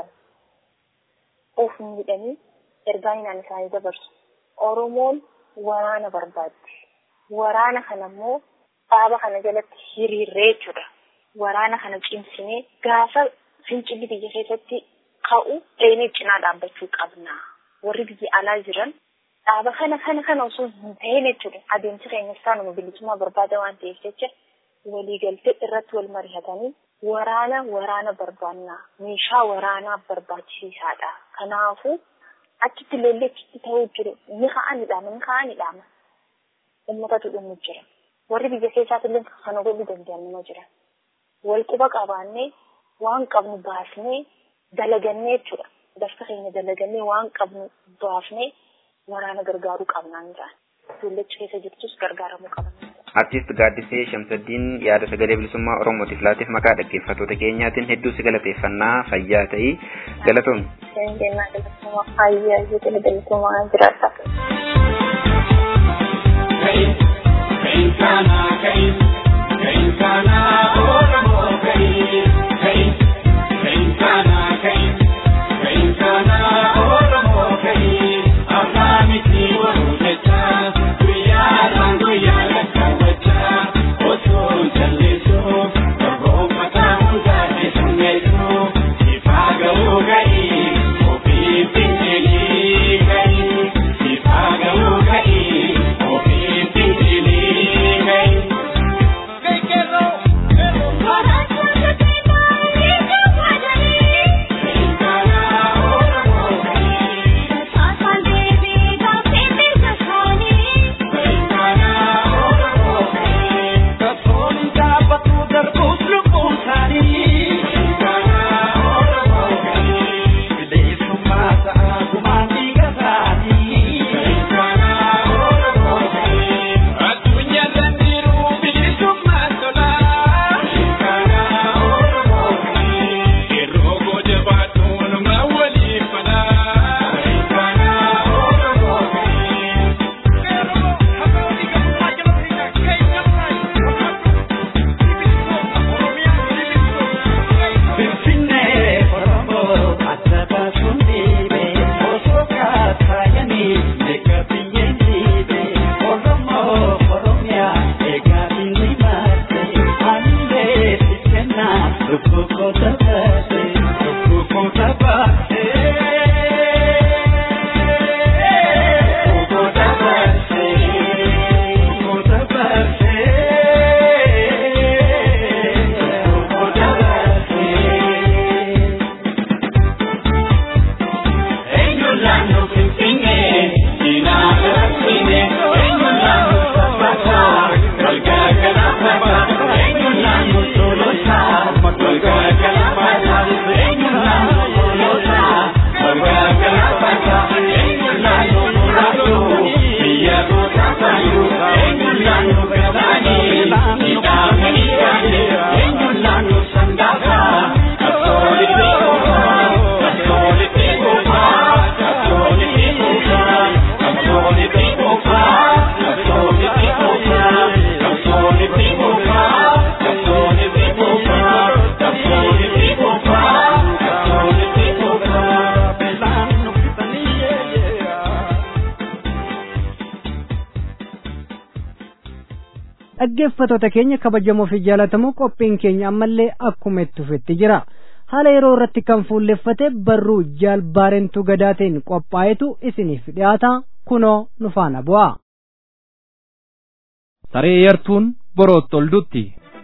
of miidhanii ergaa inaan isaanii dabarsu. Oromoon waraana barbaaddi. Waraana kana immoo dhaaba kana jalatti hiriirree jechuudha. Waraana kana cimsinee gaafa fincilli biyya keessatti ka'u dheenee cinaa dhaabbachuu qabna. Warri biyya alaa jiran dhaaba kana kana kana osoo hin ta'in jechuudha. Adeemsi keenyas taanuma bilisummaa barbaada waan ta'eef jecha waliigaltee irratti wal mari'atanii waraana waraana barbaannaa meeshaa waraanaa barbaachisaadha. Kanaafuu achitti lolli achitti ta'uu jiru ni ka'anidhaama ni ka'anidhaama. Uummatatu dhumu jira. Warri biyya keessaatillee kana godhuu danda'an nama jira. Wal quba qabaannee waan qabnu baasnee dalagannee jechuudha. Dafka keenya dalagannee waan qabnu baafnee waraana gargaaruu qabnaan jedhan. Ijoollechi keessa jirtus gargaaramuu qaban. Artiist Gaaddisee Shamsaddiin yaada sagalee bilisummaa Oromootiif laateef maqaa dhaggeeffattoota keenyaatiin hedduu si galateeffannaa fayyaa ta'ii galatoon. Keenyaa galatoomaa fayyaa jedhee galatoomaa jiraata. Thank you. dhaggeeffattoota keenya kabajamoo fi jaalatamoo qophiin keenya ammallee akkuma itti fufetti jira haala yeroo irratti kan fuulleffate barruu jaalbaarentu gadaateen qophaa'etu isiniif dhiyaata kunoo nu faana bu'a. saree yartuun borootti ol dutti.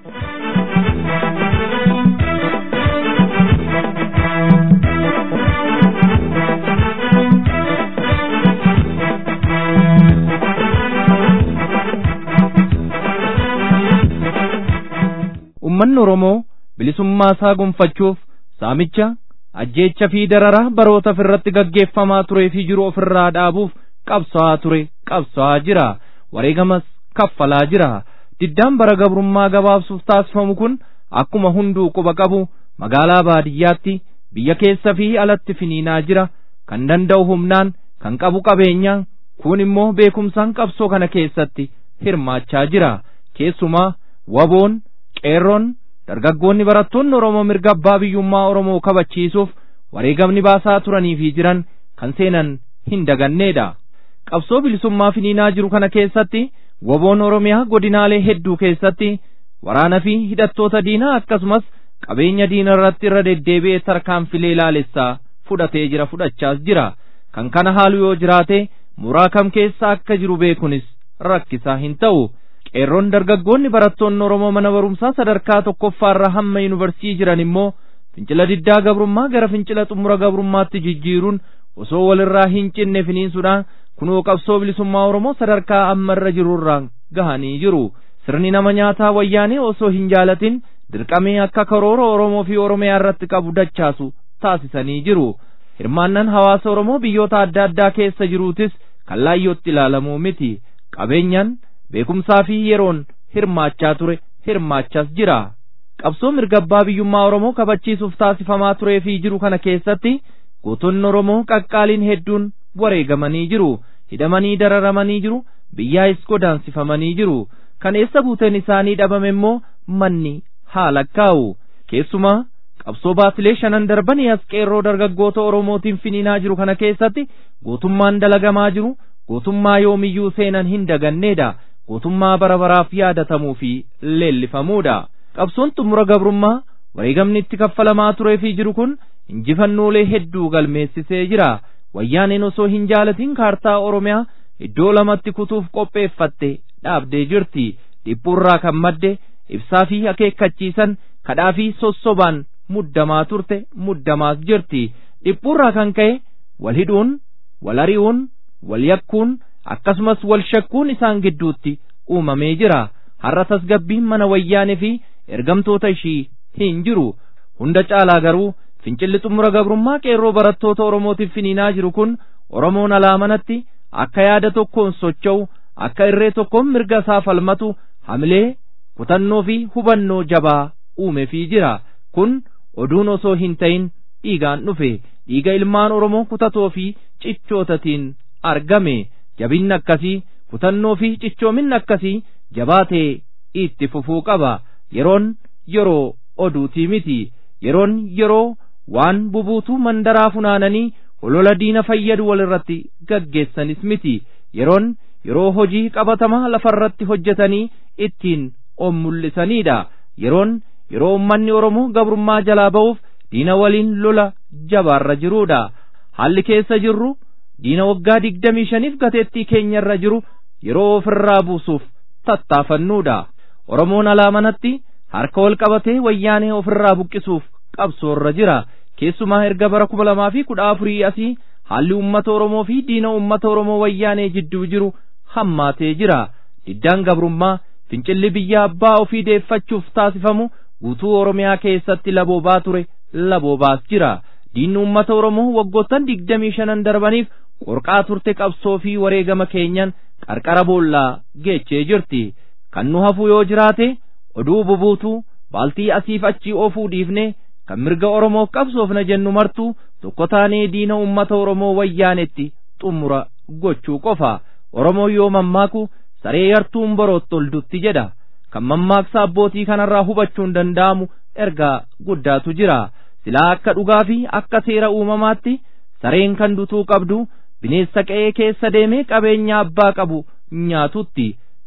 ummanni Oromoo bilisummaa isaa gonfachuuf saamicha ajjeecha fi dararaa baroota irratti gaggeeffamaa turee fi jiru ofirraa dhaabuuf qabsaa'aa ture qabsaa'aa jira wareegamas kaffalaa jira diddaan bara gabrummaa gabaabsuuf taasifamu kun akkuma hunduu quba qabu magaalaa baadiyyaatti biyya keessa fi alatti finiinaa jira kan danda'u humnaan kan qabu qabeenyaan kun immoo beekumsaan qabsoo kana keessatti hirmaachaa jira keessumaa waboon qeerroon dargaggoonni barattoonni Oromoo mirga abbaa biyyummaa Oromoo kabachiisuuf wareegamni baasaa turanii fi jiran kan seenan hin daganneedha. Qabsoo bilisummaa finiinaa jiru kana keessatti waboon Oromiyaa godinaalee hedduu keessatti waraana fi hidhattoota diinaa akkasumas qabeenya diina irratti irra deddeebi'ee tarkaanfilee ilaalessaa fudhatee jira fudhachaas jira. Kan kana haalu yoo jiraate muraa kam keessa akka jiru beekunis rakkisaa hin ta'u. qeerroon dargaggoonni barattoonni Oromoo mana barumsaa sadarkaa tokkoffaarra hamma yuunivarsiitii jiran immoo fincila diddaa gabrummaa gara fincila xumura gabrummaatti jijjiiruun osoo walirraa hin cinne finiinsuudhaan kunoo qabsoo bilisummaa Oromoo sadarkaa ammarra jirurraan gahanii jiru. Sirni nama nyaataa wayyaanee osoo hin jaalatin dirqamee akka karoora Oromoo fi Oromiyaa irratti qabu dachaasu taasisanii jiru. Hirmaannan hawaasa Oromoo biyyoota adda addaa keessa jiruutis kallaayyootti ilaalamuu miti. Qabeenyaan beekumsaa fi yeroon hirmaachaa ture hirmaachaas jira. Qabsoo mirga abbaa biyyummaa Oromoo kabachiisuuf taasifamaa turee fi jiru kana keessatti gootonni Oromoo qaqqaaliin hedduun wareegamanii jiru. Hidhamanii dararamanii jiru. Biyyaas godaansifamanii jiru. Kan eessa buuteen isaanii dhabame immoo manni haa lakkaa'u. Keessumaa qabsoo baasilee shanan darbanii as qeerroo dargaggoota Oromootiin finiinaa jiru kana keessatti gootummaan dalagamaa jiru. Gootummaa yoomiyyuu seenan hin daganneedha. gootummaa bara baraaf yaadatamuu fi leellifamuudha. Qabsoon xumura gabrummaa wareegamni itti kaffalamaa turee fi jiru kun injifannoolee hedduu galmeessisee jira. Wayyaaneen osoo hin jaalatin kaartaa Oromiyaa iddoo lamatti kutuuf qopheeffatte dhaabdee jirti. Dhiphuurraa kan madde ibsaa fi akeekkachiisan kadhaa fi sossobaan muddamaa turte muddamaas jirti. Dhiphuurraa kan ka'e wal hidhuun, wal ari'uun, wal yakkuun akkasumas wal shakkuun isaan gidduutti uumamee jira har'a tasgabbiin mana wayyaanee fi ergamtoota ishii hin jiru hunda caalaa garuu fincilli xumura gabrummaa qeerroo barattoota oromootiif finiinaa jiru kun oromoon alaa manatti akka yaada tokkoon socho'u akka irree tokkoon mirga isaa falmatu hamilee kutannoo fi hubannoo jabaa uumeefii jira kun oduun osoo hin ta'in dhiigaan dhufe dhiiga ilmaan oromoo kutatoo fi cichootatiin argame jabinni akkasii kutannoo fi cichoominni akkasii jabaatee itti fufuu qaba yeroon yeroo oduutii miti yeroon yeroo waan bubuutuu mandaraa funaananii olola diina fayyadu walirratti gaggeessanis miti yeroon yeroo hojii qabatamaa lafarratti hojjetanii ittiin of mul'isaniidha yeroon yeroo ummanni oromoo gabrummaa jalaa ba'uuf diina waliin lola jabaarra jiruudha haalli keessa jirru diina waggaa digdamii shaniif gateettii keenyarra jiru yeroo ofirraa buusuuf tattaafannuudha oromoon alaa manatti harka wal qabatee wayyaanee ofirraa buqqisuuf qabsoorra jira keessumaa erga bara kuma lamaa fi kudha afurii asii haalli ummata oromoo fi diina ummata oromoo wayyaanee jidduu jiru hammaatee jira diddaan gabrummaa fincilli biyya abbaa ofii deeffachuuf taasifamu guutuu oromiyaa keessatti laboobaa ture laboobaas jira diinni ummata oromoo waggoottan digdamii shanan darbaniif qorqaa turte qabsoo fi wareegama keenyan qarqara boollaa geechee jirti kan nu hafu yoo jiraate oduu bubuutuu baaltii asiif achii oofuu dhiifne kan mirga oromoof qabsoofna jennu martuu tokko taanee diina ummata oromoo wayyaanetti xumura gochuu qofa oromoo yoo mammaaku saree yartuun borootti ol dutti jedha kan mammaaksa abbootii kanarraa hubachuun danda'amu ergaa guddaatu jira silaa akka dhugaa fi akka seera uumamaatti sareen kan dutuu qabdu bineensa qe'ee keessa deemee qabeenya abbaa qabu nyaatutti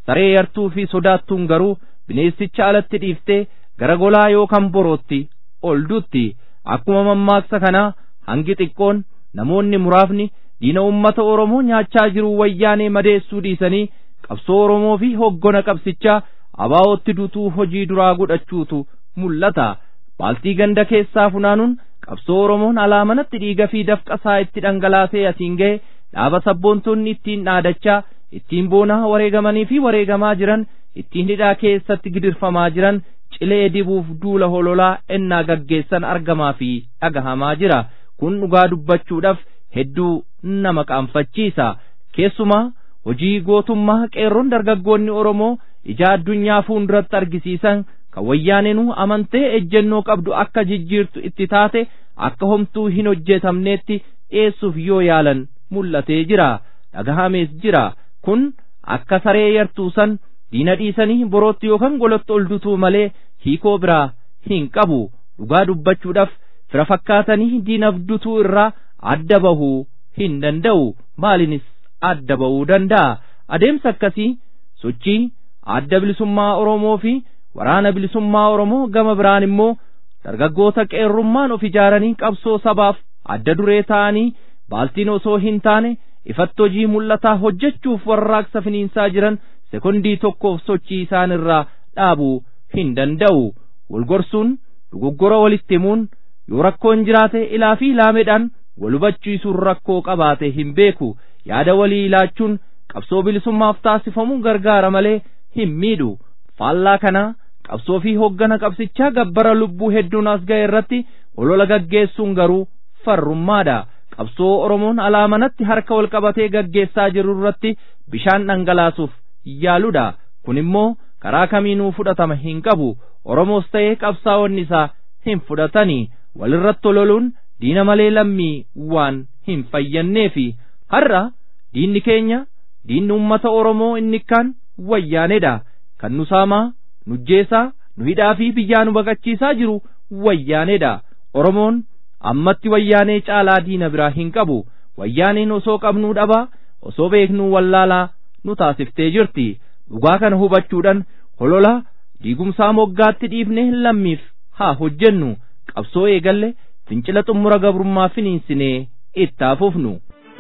saree yartuu fi sodaattuun garuu bineensicha alatti dhiiftee gara golaa yookaan borootti ol duutti akkuma mammaaksa kanaa hangi xiqqoon namoonni muraafni diina ummata oromoo nyaachaa jiru wayyaanee madeessuu dhiisanii qabsoo oromoo fi hoggona qabsichaa abaa'ootti dutuu hojii duraa godhachuutu mul'ata baaltii ganda keessaa funaanuun qabsoo oromoon alaamanatti dhiiga fi dafqasaa itti dhangalaasee atiin ga'e dhaaba sabboontonni ittiin dhaadachaa ittiin boonaa wareegamanii fi wareegamaa jiran ittiin hidhaa keessatti gidirfamaa jiran cilee dibuuf duula hololaa ennaa gaggeessan argamaa fi dhagahamaa jira kun dhugaa dubbachuudhaaf hedduu nama qaanfachiisa keessumaa hojii gootummaa qeerroon dargaggoonni oromoo ija addunyaa fuulduratti argisiisan kan wayyaanenuu amantee ejjennoo qabdu akka jijjiirtu itti taate akka homtuu hin hojjetamneetti dhiyeessuuf yoo yaalan mul'atee jira dhagahamees jira kun akka saree yartuusan diina dhiisanii borootti yookaan golatti ol dutuu malee hiikoo biraa hin qabu dhugaa dubbachuudhaaf fira fakkaatanii diinaf dutuu irraa adda bahuu hin danda'u maalinis adda bahuu danda'a adeemsa akkasii sochii adda bilisummaa oromoo fi waraana bilisummaa oromoo gama biraan immoo dargaggoota qeerrummaan of ijaaranii qabsoo sabaaf adda duree ta'anii baaltiin osoo hin taane ifatti hojii mul'ataa hojjechuuf warraaqsa finiinsaa jiran sekondii tokkoof sochii isaan irraa dhaabuu hin danda'u walgorsuun dogoggora walitti himuun yoo rakkoon jiraate ilaa fi ilaameedhaan wal hubachiisuun rakkoo qabaate hin beeku yaada walii ilaachuun qabsoo bilisummaaf taasifamu gargaara malee hin miidhu faallaa kanaa qabsoo fi hoggana qabsichaa gabbara lubbuu hedduun as ga'e irratti olola gaggeessuun garuu farrummaadha qabsoo oromoon alaamanatti harka wal qabatee gaggeessaa jiru irratti bishaan dhangalaasuuf yaaludha kun immoo karaa kamiinuu fudhatama hin qabu oromoos ta'ee qabsaa'onni isaa hin fudhatanii walirratti ololuun diina malee lammii waan hin fayyanneefi har'a diinni keenya diinni ummata oromoo inni kaan wayyaaneedha kan nu saamaa nujjeesaa nu hidhaa fi biyyaa nu baqachiisaa jiru wayyaaneedha oromoon ammatti wayyaanee caalaa diina biraa hin qabu wayyaaneen osoo qabnuu dhabaa osoo beeknuu wallaalaa nu taasiftee jirti dhugaa kana hubachuudhaan holola diigumsaa moggaatti dhiifne lammiif haa hojjennu qabsoo eegalle fincila xumura gabrummaa finiinsinee itti fufnu.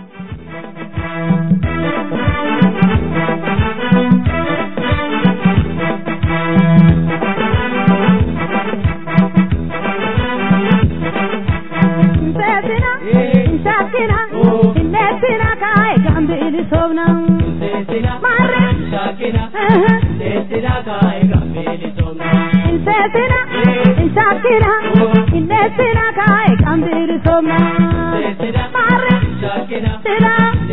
Insesina, insakina, innesina kai kambiri somna. Mare, sina,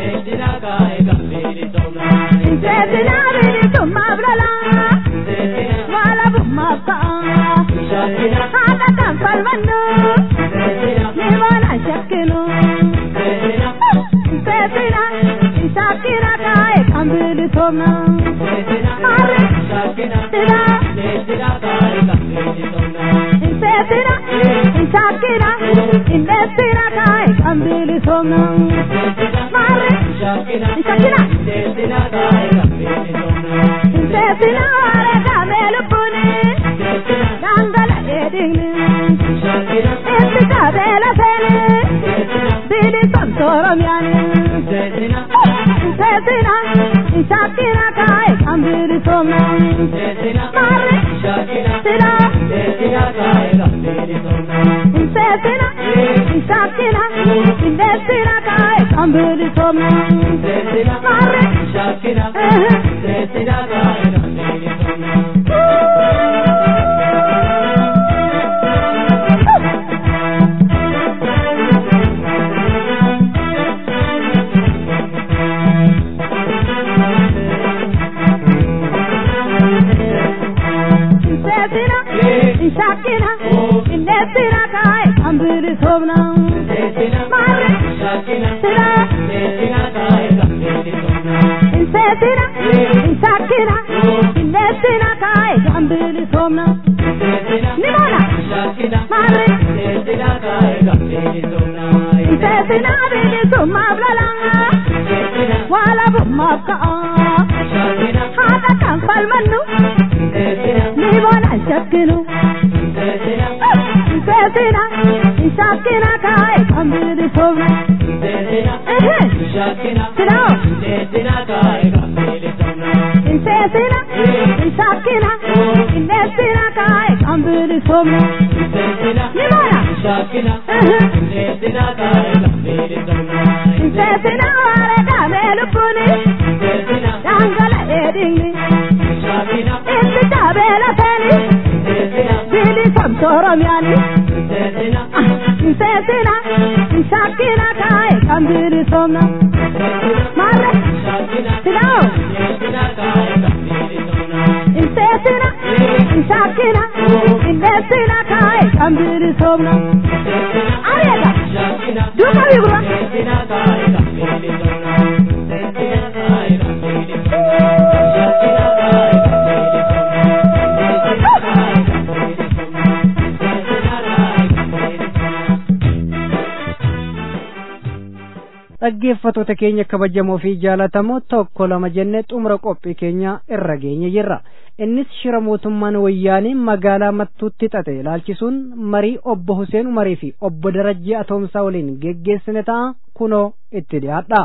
insesina biri tumma blala. Wala bumma ka. Hata kan palmanu. Niwana shakinu. Insesina, insakina kai kambiri somna. Mare, sina. Insesina, insakina, innesina kai kambiri somna. Mare, insakina. Insesina are kamelu puni. Dangala edingni. Esi kabela seni. Bili santorom yani. Insesina, insakina kai kambiri somna. Mare, sina. Insesina, insakina, innesina kai kambiri somna. Mare, Insesina, insakina, innesina kai kambiri somna. Mare, sina. Insesina, insakina, innesina kai kambiri somna. Nimona, mare, insesina bili summa blala. Wala bumma ka. Hata ka falmannu ni bona shakkinu seesina shakkina kaa'e kan bilisomna sinoo seesina shakkina indeessina kaa'e kan bilisomna ni bona seesina waare dhaabee lubbuuni dangala eedingi inni dhaabee lafeeni bilisomsa oromiyaani seesina shakkina kaa'e kan bilisomna maarre sinoo seesina shakkina indeessina kaa'e kan bilisomna areega duuka bigura dhaggeeffatoota keenya kabajamoo fi jaalatamoo tokko lama jennee xumura qophii keenya irra geenye jirra innis shira mootummaan wayyaanii magaalaa mattuutti xaxe ilaalchisuun marii obbo Huseen Umarii fi obbo Darajjii Atoomsaa waliin geggeessine ta'a kunoo itti dhiyaadha.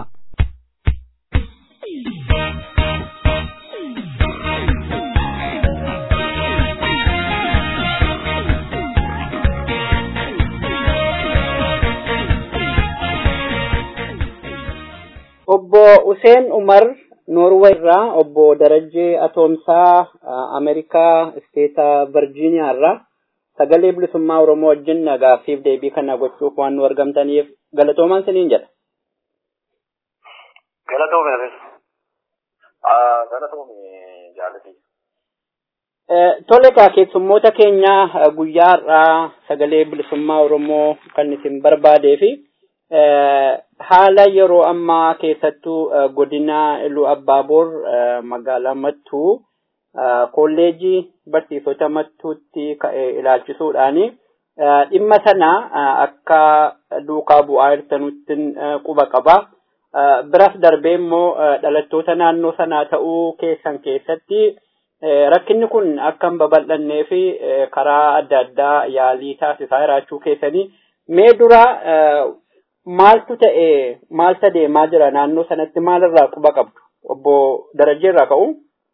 obbo Useen Umar Noorwee irraa obbo Darajjee Atoomsaa Ameerikaa isteeta Virgiiniyaa irraa sagalee bilisummaa Oromoo wajjin gaaffiif deebii kana gochuuf waan nu argamtaniif galatoomaan siniin jedha. Galatoomeefis. Galatoome jaalati. Tole egaa keessummoota keenya guyyaa har'aa sagalee bilisummaa Oromoo kan isin barbaadee fi haala yeroo ammaa keessattuu godina Iluu Abbaaboor magaalaa Mattuu kolleejii barsiisota Mattuutti ka'e ilaalchisuudhaani dhimma sana akka duukaa bu'aa jirtanutti quba qaba. Biras darbee immoo dhalattoota naannoo sanaa ta'uu keessan keessatti rakkinni kun akka hin babal'annee fi karaa adda addaa yaalii taasisaa jiraachuu keessanii mee dura maaltu ta'e maaltu deemaa jira naannoo sanatti maalirraa quba qabdu obbo Darajjee irraa ka'u.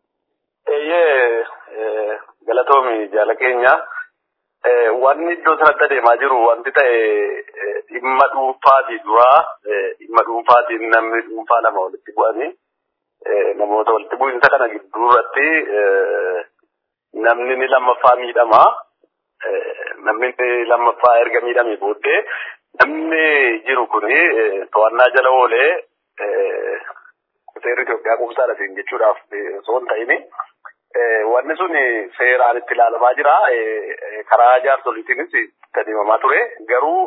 Eeyyee galatoomi jaala keenya wanni iddoo sanatti adeemaa jiru wanti ta'e dhimma dhuunfaati duraa dhimma dhuunfaatiin namni dhuunfaa lama walitti bu'anii namoota walitti bu'insa kana gidduu irratti namni ni lammaffaa miidhama namni lammaffaa erga miidhamee booddee namni jiru kuni to'annaa jala oolee seerri Itoophiyaa qubsaadha siin jechuudhaaf osoo hin ta'ini wanni sun seeraan itti ilaalamaa jira karaa jaarsoliitiinis itti adeemamaa ture garuu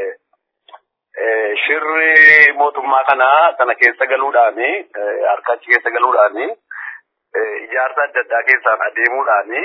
shirri mootummaa kanaa sana keessa galuudhaani harka achi keessa galuudhaani ijaarsa adda addaa keessaan adeemuudhaani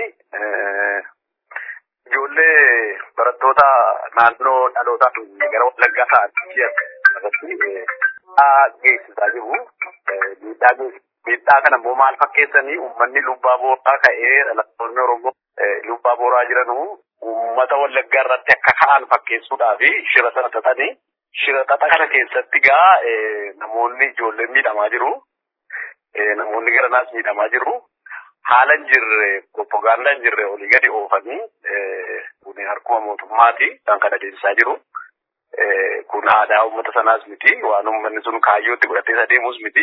ijoollee barattoota naannoo dhalootaa gara wallaggaa ta'anii irratti geessisaa jiru. Miidhaa kana immoo maal fakkeessanii uummanni lubbaa booraa ka'ee dhalattoonni Oromoo lubbaa booraa jiranu uummata wallaggaa irratti akka ka'an fakkeessuudhaaf shira sana xaxanii shira xaxa kana keessatti gaa namoonni ijoolleen miidhamaa jiru. Namoonni garanaas miidhamaa jiru. haala hin jirre propagaandaa hin jirre olii gadi oofanii kun harkuma mootummaati kan kana adeemsisaa jiru. Kun aadaa uummata sanaas miti waan uummanni sun kaayyootti godhatee adeemus miti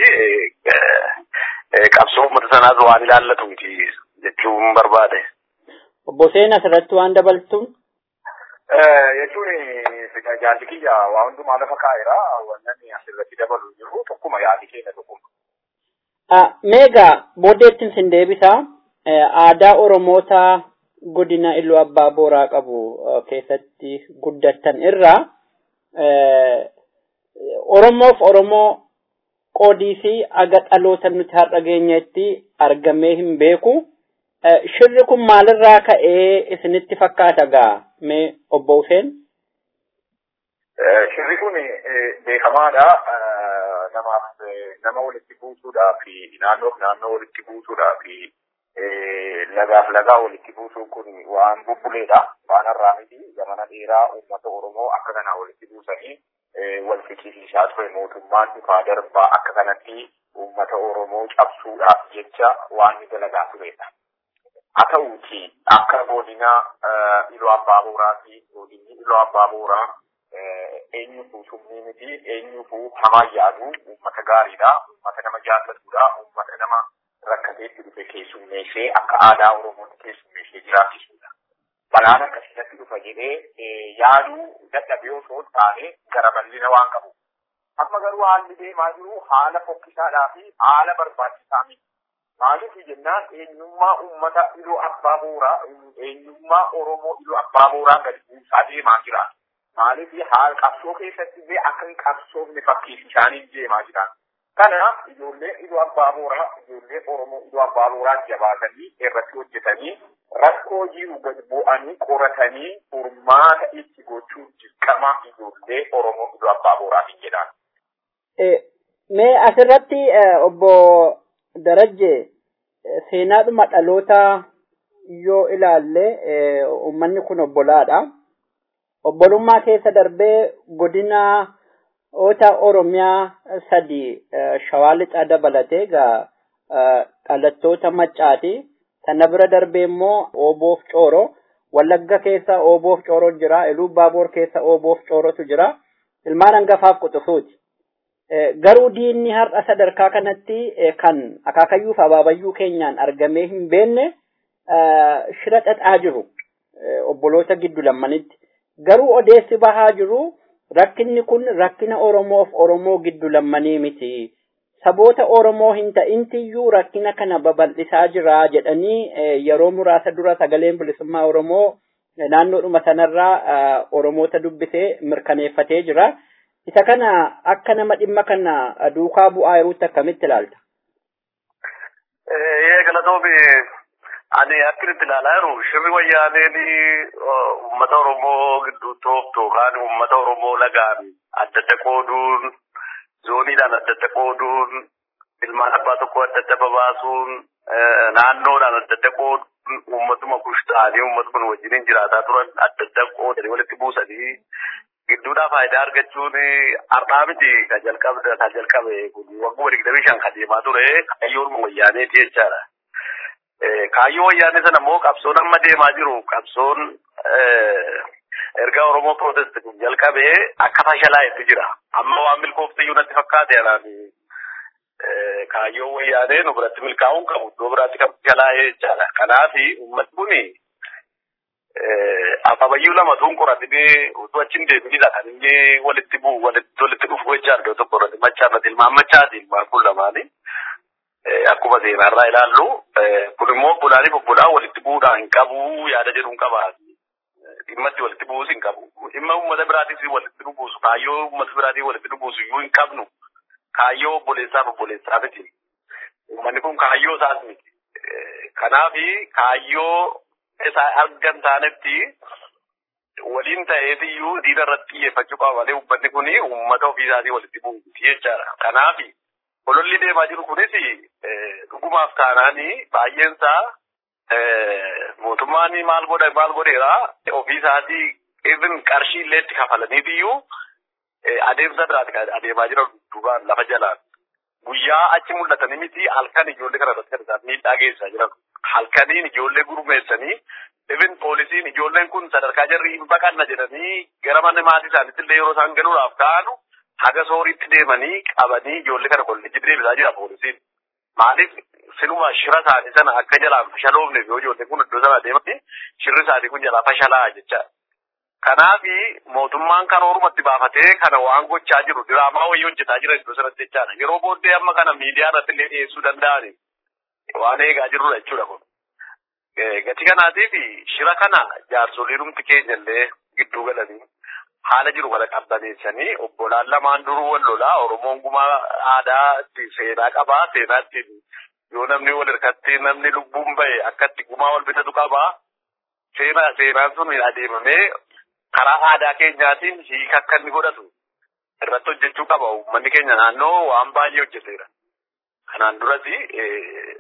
qabsoo uummata sanaas waan ilaallatu miti jechuun barbaade. Obbo Seen asirratti waan dabaltuun. Jechuun jaalli kiyya waa hundumaa lafa kaa'eera wannan asirratti dabalu jiru tokkuma yaadi keenya tokkuma. Meegaa booddeettiin sin deebisa. Aadaa Oromoota godina Iluu Abbaa Booraa qabu keessatti guddattan irraa Oromoof Oromoo qoodii fi aga dhaloota nuti har'a geenyetti argamee hin beeku. Shirri kun maalirraa ka'ee isinitti fakkaata gaa mee obbo Huseen? Shirri kun beekamaadha. Namaaf nama walitti buusuudhaa fi naannoof naannoo walitti buusuudhaa fi lagaaf lagaa walitti buusuun kun waan bubbuleedha. Waan har'aa miti zamana dheeraa uummata Oromoo akka kanaa walitti buusanii wal fiqisiisaa ture mootummaan dhufaa darbaa akka kanatti uummata Oromoo cabsuudhaaf jecha waan ni dalagaa turedha. Haa ta'uuti akka godina Iluu Abbaa Booraa fi godinni Iluu Abbaa Booraa eenyuufuu summii miti eenyuufuu hamaa yaadu uummata gaariidha. Uummata nama jaallatudha. Uummata nama rakkateetti dhufe keessummeessee akka aadaa Oromootti keessummeessee jiraachisudha. Balaan akkasitti dhufa jedhee yaaduu dadhabee osoo hin taane gara bal'ina waan qabu. Amma garuu haalli deemaa jiru haala fokkisaadhaa fi haala barbaachisaa miti. Maaliif jennaan eenyummaa uummata iluu abbaa booraa eenyummaa Oromoo iluu abbaa booraa gadi buusaa deemaa jira. Maaliif haala qabsoo keessatti illee akka hin qabsoofne fakkeessisaanii deemaa jiran. Kanaaf ijoollee iluu abbaa booraa ijoollee Oromoo iluu abbaa booraa jabaatanii irratti hojjetanii rakkoo jiru gad bu'anii qoratanii furmaata itti gochuun dirqama ijoollee Oromoo iluu abbaa boraatiin jedhan. Mee asirratti obbo Darajje seenaadhuma dhaloota yoo ilaalle uummanni kun obbolaadha. Obbolummaa keessa darbee godina oota Oromiyaa sadi shawaa lixaa dabalatee egaa dhalattoota maccaati. Sana bira darbee immoo Ooboof Cooro. Wallagga keessa Ooboof Cooro jira. Iluu Baaboor keessa Ooboof Coorotu jira. Ilmaan hangafaaf quxisuuti. Garuu diinni har'a sadarkaa kanatti kan akaakayyuuf abaabayyuu keenyaan argamee hin beenne shira xaxaa jiru obboloota giddu lammanitti. Garuu odeessi bahaa jiru rakkinni kun rakkina Oromoof Oromoo giddu lammanii miti. Saboota Oromoo hin ta'intiyyuu rakkina kana babal'isaa jira jedhanii yeroo muraasa dura sagaleen bilisummaa Oromoo naannoodhuma sanarraa Oromoota dubbisee mirkaneeffatee jira. Isa kana akka nama dhimma kana duukaa bu'aa jiruutti akkamitti ilaalta? Ee galatoomi ani akkinitti ilaalaa jiru shirri wayyaaneen uummata Oromoo gidduutti ooftu yookaan uummata Oromoo lagaan adda adda qooduun zooniidhaan adda adda qooduun ilmaan abbaa tokko adda adda babaasuun naannoodhaan adda adda qooduun uummatuma kush ta'anii uummatuma wajjiniin jiraataa turan adda adda qoodanii walitti buusanii gidduudhaa faayidaa argachuun har'aa miti kan jalqabe kan jalqabe kun waggaa digdamii shan kan deemaa ture kaayyoon wayyaaneeti jechaadha. Kaayyoo wayyaanee sana immoo qabsoon amma deemaa jiru qabsoon erga Oromoo Protest kun jalqabee akka fashalaa'etti jira. Amma waan milkooftiyyuu natti fakkaate anaan kaayyoo wayyaanee nu biratti milkaa'uun qabu iddoo biraatti kan fashalaa'ee jechaadha. Kanaaf uummatni kuni ababayyuu lama tuun qoratanii utuu achiin deebiinidha kan inni walitti bu'u walitti walitti dhufu jechaa iddoo tokko irratti machaa irratti ilmaan machaati ilmaan kun lamaani. Akkuma seenaarraa ilaallu kun immoo bulaanii bobbolaa walitti bu'uudhaan hin qabu yaada jedhuun qaba. Dhimma itti walitti bu'uus hin qabu. Dhimma uummata biraatis walitti nu buusu kaayyoo uummata biraatii walitti nu buusu iyyuu hin qabnu. Kaayyoo obboleessaaf obboleessaa miti. Uummanni kun kaayyoo isaas miti. Kanaafi kaayyoo isaa argan taanetti waliin ta'eetiyyuu diina irratti xiyyeeffachuu qaba malee uummanni kun uummata ofii isaatii walitti bu'uuti jechaadha. Kanaafi ololli deemaa jiru kunis dhugumaaf taanaanii baay'een isaa mootummaan maal godha maal godheera ofii isaatii even qarshii illee itti kafalaniitiyyuu adeemsa biraati adeemaa jira duubaan lafa jalaan. Guyyaa achi mul'atanii miti halkan ijoollee kana irratti kan isaan miidhaa geessisaa jiran. halkaniin ijoollee gurmeessanii even poolisiin ijoolleen kun sadarkaa jarri hin baqanna jedhanii gara mana maatii isaaniitti illee yeroo isaan galuudhaaf ka'anu haga sooriitti deemanii qabanii ijoollee kana kolleejjitti deebisaa jira poolisiin. Maaliif siluma shira isaanii sana akka jalaan fashaloofneef yoo ijoolleen kun iddoo sana deemanii shirri isaanii kun jalaa fashalaa jecha. Kanaafi mootummaan kan ormatti baafatee kana waan gochaa jiru diraamaa wayii hojjetaa jira iddoo sanatti jechaadha. Yeroo booddee amma kana miidiyaa irratti illee dhiyeessuu danda'ani. waan eegaa jirrudha jechuudha kun. Gatii kanaatiif shira kana jaarsoliin humti keenya illee gidduu galanii haala jiru kana qabbaneessanii obbolaan lamaan duruu wal lolaa Oromoon gumaa aadaa seenaa qabaa seenaa ittiin yoo namni wal hirkatti namni lubbuun bahe akkatti gumaa wal bitatu qabaa seenaa seenaan sun adeemamee karaa aadaa keenyaatiin hiika akka inni godhatu irratti hojjechuu qaba uummanni keenya naannoo waan baay'ee hojjeteera. Kanaan duratti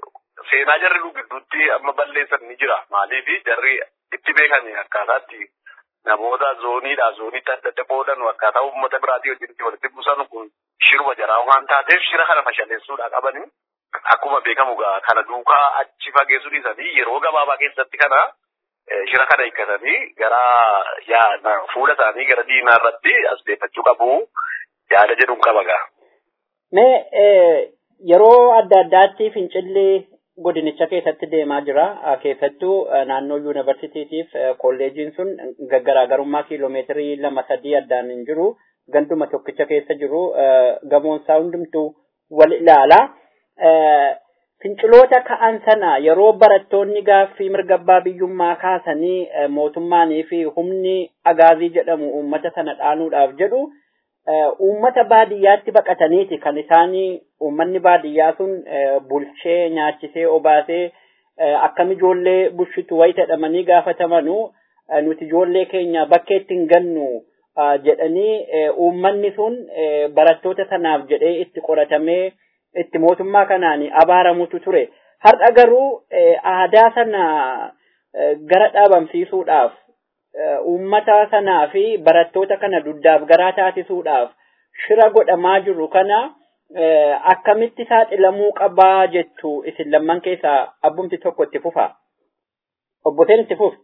seenaa jarri nu gidduutti amma balleessan ni jira maaliif jarri itti beekan akkaataatti namoota zooniidha zooniitti adda adda qoodan akkaataa uummata biraatii wajjin walitti buusan kun shiruma jaraa waan taateef shira kana fashaleessuudha qabani akkuma beekamu gaa kana duukaa achi fageessuu dhiisanii yeroo gabaabaa keessatti kana shira kana hiikkatanii gara yaa fuula isaanii gara diinaa irratti as deeffachuu qabu yaada jedhuun qaba gaa. Mee yeroo adda addaatti fincilli godinicha keessatti deemaa jira. Keessattuu naannoo yuunivarsiitiitiif kolleejiin sun garaagarummaa kiiloomeetirii lama sadii addaan hin jiru. Ganduma tokkicha keessa jiru gamoonsaa hundumtuu wal ilaala. Finciloota ka'an sana yeroo barattoonni gaaffii mirga abbaa biyyummaa kaasanii mootummaanii fi humni agaazii jedhamu uummata sana dhaanuudhaaf jedhu uummata baadiyyaatti baqataniiti kan isaanii uummanni baadiyyaa sun bulchee nyaachisee obaasee akkam ijoollee bushitu wayita jedhamanii gaafatamanu nuti ijoollee keenya bakkeetti hin gannu jedhanii uummanni sun barattoota sanaaf jedhee itti qoratamee itti mootummaa kanaan abaaramutu ture. Har'a garuu aadaa sana gara dhaabamsiisuudhaaf uummata sanaa fi barattoota kana duddaaf garaa taasisuudhaaf shira godhamaa jiru kana akkamitti saaxilamuu qabaa jettu isin lamman keessaa abbumti tokko itti fufa. Obboteen itti fufa.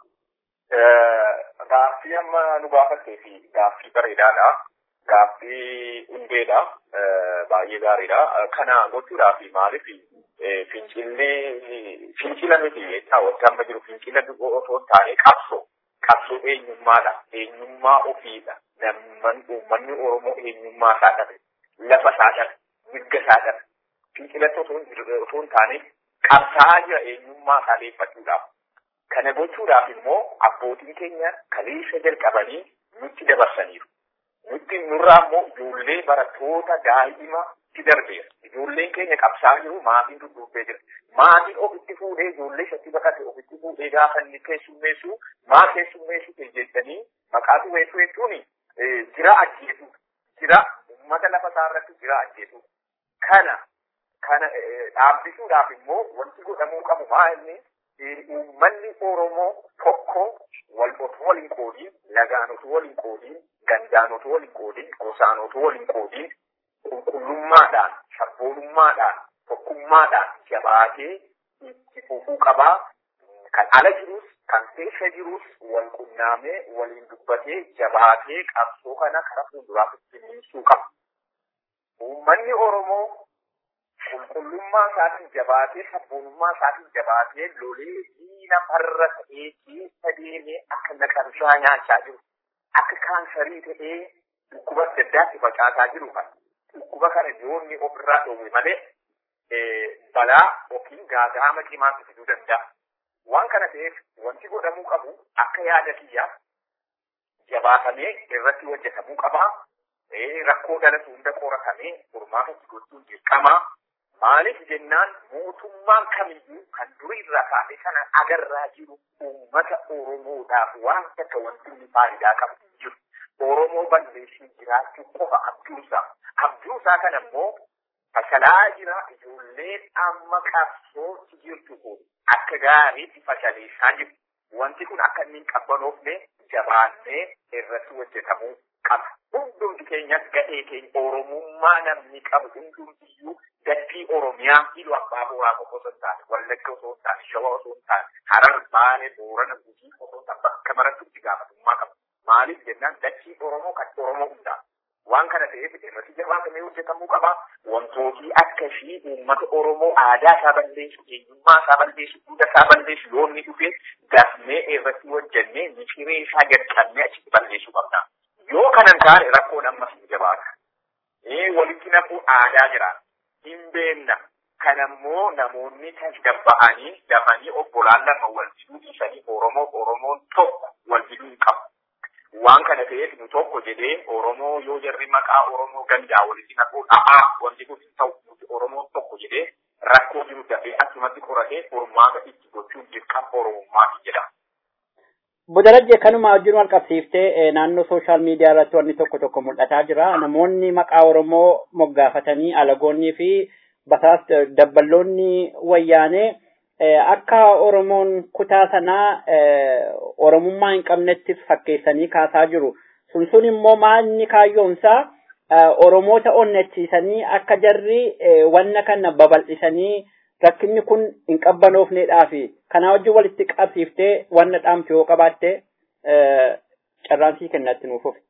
Gaaffii amma nu gaafattee fi gaaffii bareedaadha. Gaaffii hundeedha. Baay'ee gaariidha. Kana gochuudhaaf maaliif fincillee fincila miti jecha wanti amma jiru fincila otoo hin taane qabsoo. Qabsoo eenyummaadha. Eenyummaa ofiidha. Namni uummanni Oromoo eenyummaa isaa dhabe. Lafa isaa dhabe. Mirga isaa dhabe. Fincilatti otoo hin taane qabsaa'aa jira eenyummaa isaa deeffachuudhaaf. Kana gochuudhaaf immoo abbootiin keenya kaleessa jalqabanii nutti dabarsaniiru. Nutti nurraa immoo ijoollee barattoota daa'ima itti darbeera. Ijoolleen keenya qabsaa'aa jiru maatiin dudduubbee jira. Maatiin ofitti fuudhee ijoollee isatti baqate ofitti fuudhee gaafa inni keessummeessu maa keessummeessu jettanii maqaa tuweessuu jechuun jira ajjeesu. Jira uummata lafa isaa irratti jira ajjeesu. Kana kana dhaabbisuudhaaf immoo wanti godhamuu qabu maa inni uummanni Oromoo tokko wal otoo waliin qoodiin lagaan otoo waliin qoodiin gandaan otoo waliin qoodiin gosaan otoo waliin qoodiin qulqullummaadhaan sabboonummaadhaan tokkummaadhaan jabaatee itti fufuu qabaa kan ala jirus kan keessa jirus wal qunnaamee waliin dubbatee jabaatee qabsoo kana karaa fuulduraatti finiinsuu qaba. Uummanni Oromoo qulqullummaa isaatiin jabaatee sabboonummaa isaatiin jabaatee lolee diina farra ta'ee keessa deemee akka naqamsaa nyaachaa jiru akka kaansarii ta'ee dhukkuba adda addaatti facaasaa jiru kan dhukkuba kana yoonni ofirraa dhoowwe malee balaa yookiin gaaga'ama cimaatti fiduu danda'a. Waan kana ta'eef wanti godhamuu qabu akka yaada kiyyaaf jabaatamee irratti hojjetamuu qabaa. Rakkoo dhalatu hunda qoratamee furmaata gochuun dirqamaa. Maaliif jennaan mootummaan kamiyyuu kan durii irraa kaasee sana agarraa jiru uummata Oromoodhaaf waan takka wanti inni faayidaa qabu jiru. Oromoo balleessii jiraachuu qofa abjuusaa. Abjuusaa kana immoo fashalaa jira ijoolleen amma qabsootti jirtu kun akka gaariitti fashaleessaa jiru. Wanti kun akka inni hin qabbanoofne jabaannee irratti hojjetamuu qaba. Hundumti keenyas ga'ee keenya Oromummaa namni qabu hundumtiyyuu dachii Oromiyaa hidhu abbaa booraa qofa osoo hin taane, Wallagga osoo hin taane, Shawaa osoo hin taane, Harar, Baalee, Boorana, Gujii osoo hin taane bakka maratti itti gaafatamummaa qaba. Maaliif jennaan dachii Oromoo kan Oromoo hundaa. Waan kana ta'eef irratti jabaatamee hojjetamuu qaba. Wantooti akkasii uummata Oromoo aadaa isaa balleessu, eenyummaa isaa balleessu, duudhaa isaa balleessu yoo inni dhufe dafnee irratti hojjennee miciree isaa jalqabnee achitti balleessuu qabna. Yoo kanan taane rakkoon ammas ni jabaata. Ee walitti naquu aadaa jira. Hin beenna. Kanammoo namoonni tasgabba'anii dafanii obbolaan lama wal fiduu dhiisanii Oromoo Oromoon tokko wal fiduu hin qabu. Waan kana ta'eef nu tokko jedhee Oromoo yoo jarri maqaa Oromoo gandaa walitti naquu dha'aa wanti kun hin ta'u nuti Oromoon tokko jedhee rakkoo jiru dafee akkumatti qoratee furmaata itti gochuun dirqama Oromummaati jedhama. Bodarajjee kanuma wajjin wal qabsiiftee naannoo sooshaal miidiyaa irratti wanni tokko tokko mul'ataa jira. Namoonni maqaa Oromoo moggaafatanii alagoonnii fi basaas dabballoonni wayyaanee akka Oromoon kutaa sanaa Oromummaa hin qabnetti fakkeessanii kaasaa jiru. Sun sun immoo maalni kaayyoonsaa Oromoota onnachiisanii akka jarri wanna kana babal'isanii rakkinni kun hin qabbanoofneedhaafi kanaa wajjin walitti qabsiiftee wanna dhaamtu yoo qabaatte carraansii kennatti nuuf ofi.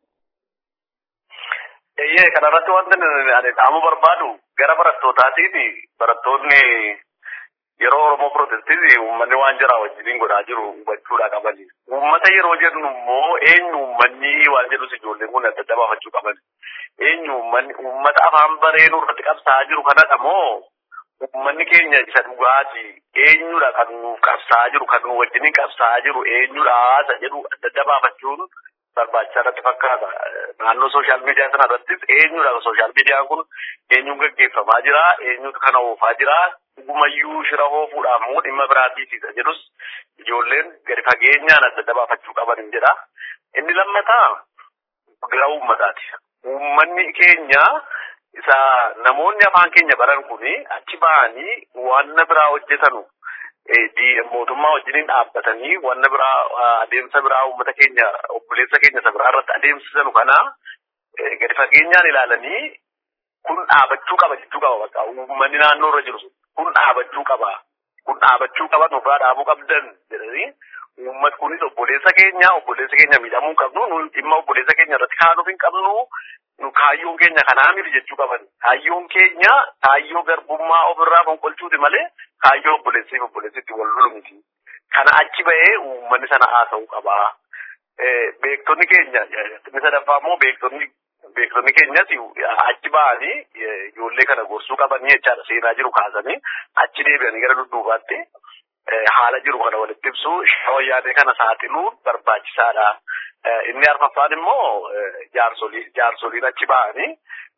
Eeyyee kanarratti wanti ani dhaamu barbaadu gara barattootaatiiti barattoonni yeroo Oromoo Pirotestii uummanni waan jira wajjiniin godhaa jiru hubachuudha qabani. Uummata yeroo jennu immoo eenyu uummanni waan jedhus ijoolleen kun adda adda baafachuu qaban. Eenyu uummanni uummata afaan bareenuu irratti qabsaa'aa jiru kanadha moo uummanni keenya isa dhugaati eenyudha kan nuuf qabsaa'aa jiru kan nu wajjiniin qabsaa'aa jiru eenyudha isa jedhu adda adda baafachuun barbaachisaa natti fakkaata. Naannoo sooshaal miidiyaa sana irrattis eenyudha sooshaal miidiyaan kun eenyuun gaggeeffamaa jira eenyutu kana oofaa jira dhugumayyuu shira oofuudhaaf moo dhimma biraatiifisa jedhus ijoolleen gadi fageenyaan adda adda baafachuu qaban jedha. Inni lammataa gara uummataati. Uummanni keenya isa namoonni afaan keenya baran kuni achi ba'anii wanna biraa hojjetanu mootummaa wajjiniin dhaabbatanii wanna biraa adeemsa biraa uummata keenya obboleessa keenya isa biraa irratti adeemsisanu kana gadi fageenyaan ilaalanii kun dhaabachuu qaba jechuu qaba bakka uummanni naannoo irra jiru kun dhaabachuu qaba kun dhaabachuu qaba nurraa dhaabuu qabdan jedhanii uummat kunis obboleessa keenya obboleessa keenya miidhamuu hin qabnu nu dhimma obboleessa keenya irratti kaanuuf hin qabnu nu kaayyoon keenya kanaa miti jechuu qaban kaayyoon keenya kaayyoo garbummaa ofirraa fonqolchuuti malee kaayyoo obboleessiif obboleessitti wal lolu miti kana achi ba'ee uummanni sana haasa'uu qaba beektonni keenya inni sadaffaa immoo beektonni beektonni keenyas achi ba'anii ijoollee kana gorsuu qabanii jechaadha seenaa jiru kaasanii achi deebi'anii gara dudduubaatti haala jiru kana walitti ibsu wayyaanee kana saaxiluu barbaachisaadha. Inni arfaffaan immoo jaarsolii jaarsoliin achi ba'anii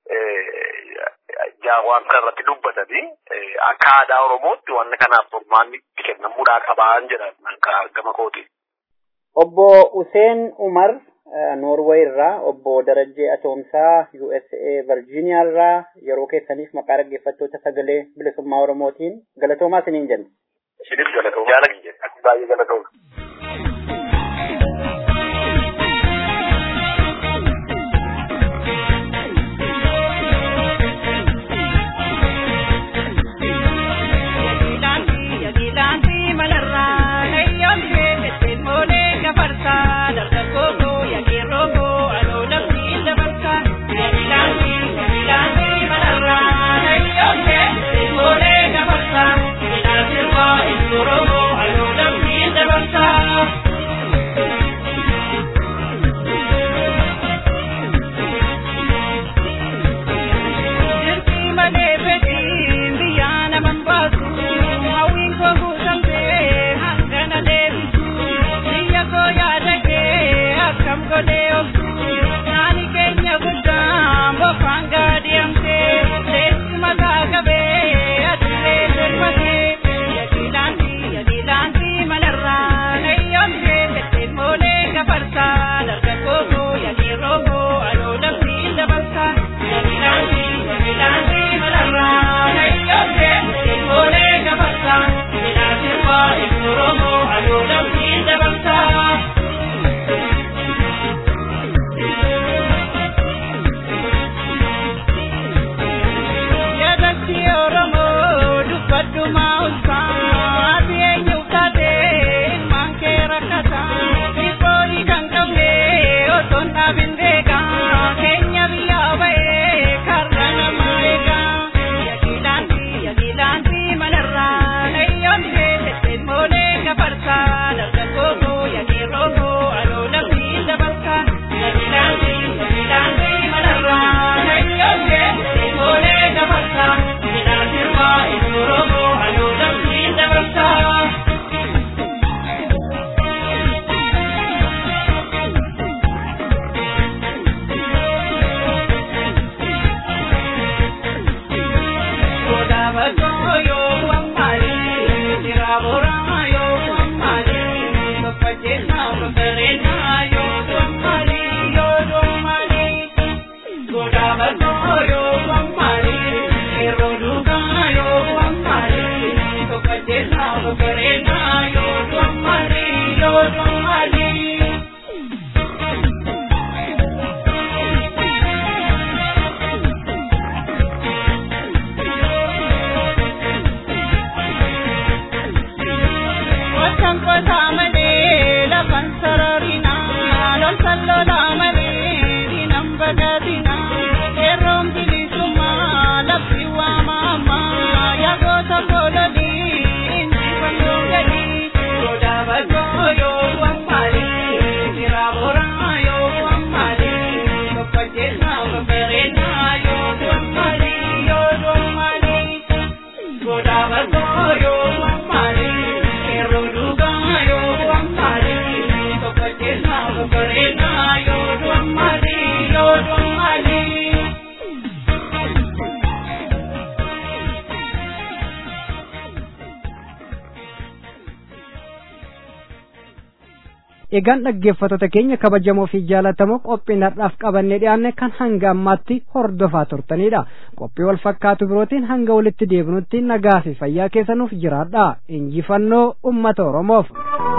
waan kana irratti dubbatanii akka aadaa Oromootti wanni kanaaf furmaanni kennamuudhaa qabaan jedhan gama kooti. Obbo Useen Umar Noorweey irraa obbo Darajjee Atoomsaa USA Virgiiniyaa irraa yeroo keessaniif maqaa dhaggeeffattoota sagalee bilisummaa Oromootiin galatoomaa isiniin jenna. Isinis galatoomaa. Jaalatti baay'ee galatooma. Oromoo, alo lammiin dabarsa. egaan dhaggeeffattoota keenya kabajamoo fi jaalatamoo qophiin har'aaf qabannee dhiyaanne kan hanga ammaatti hordofaa turtanidha qophii wal fakkaatu birootiin hanga walitti deebinutti nagaa fi fayyaa keessanuuf jiraadha injifannoo ummata oromoof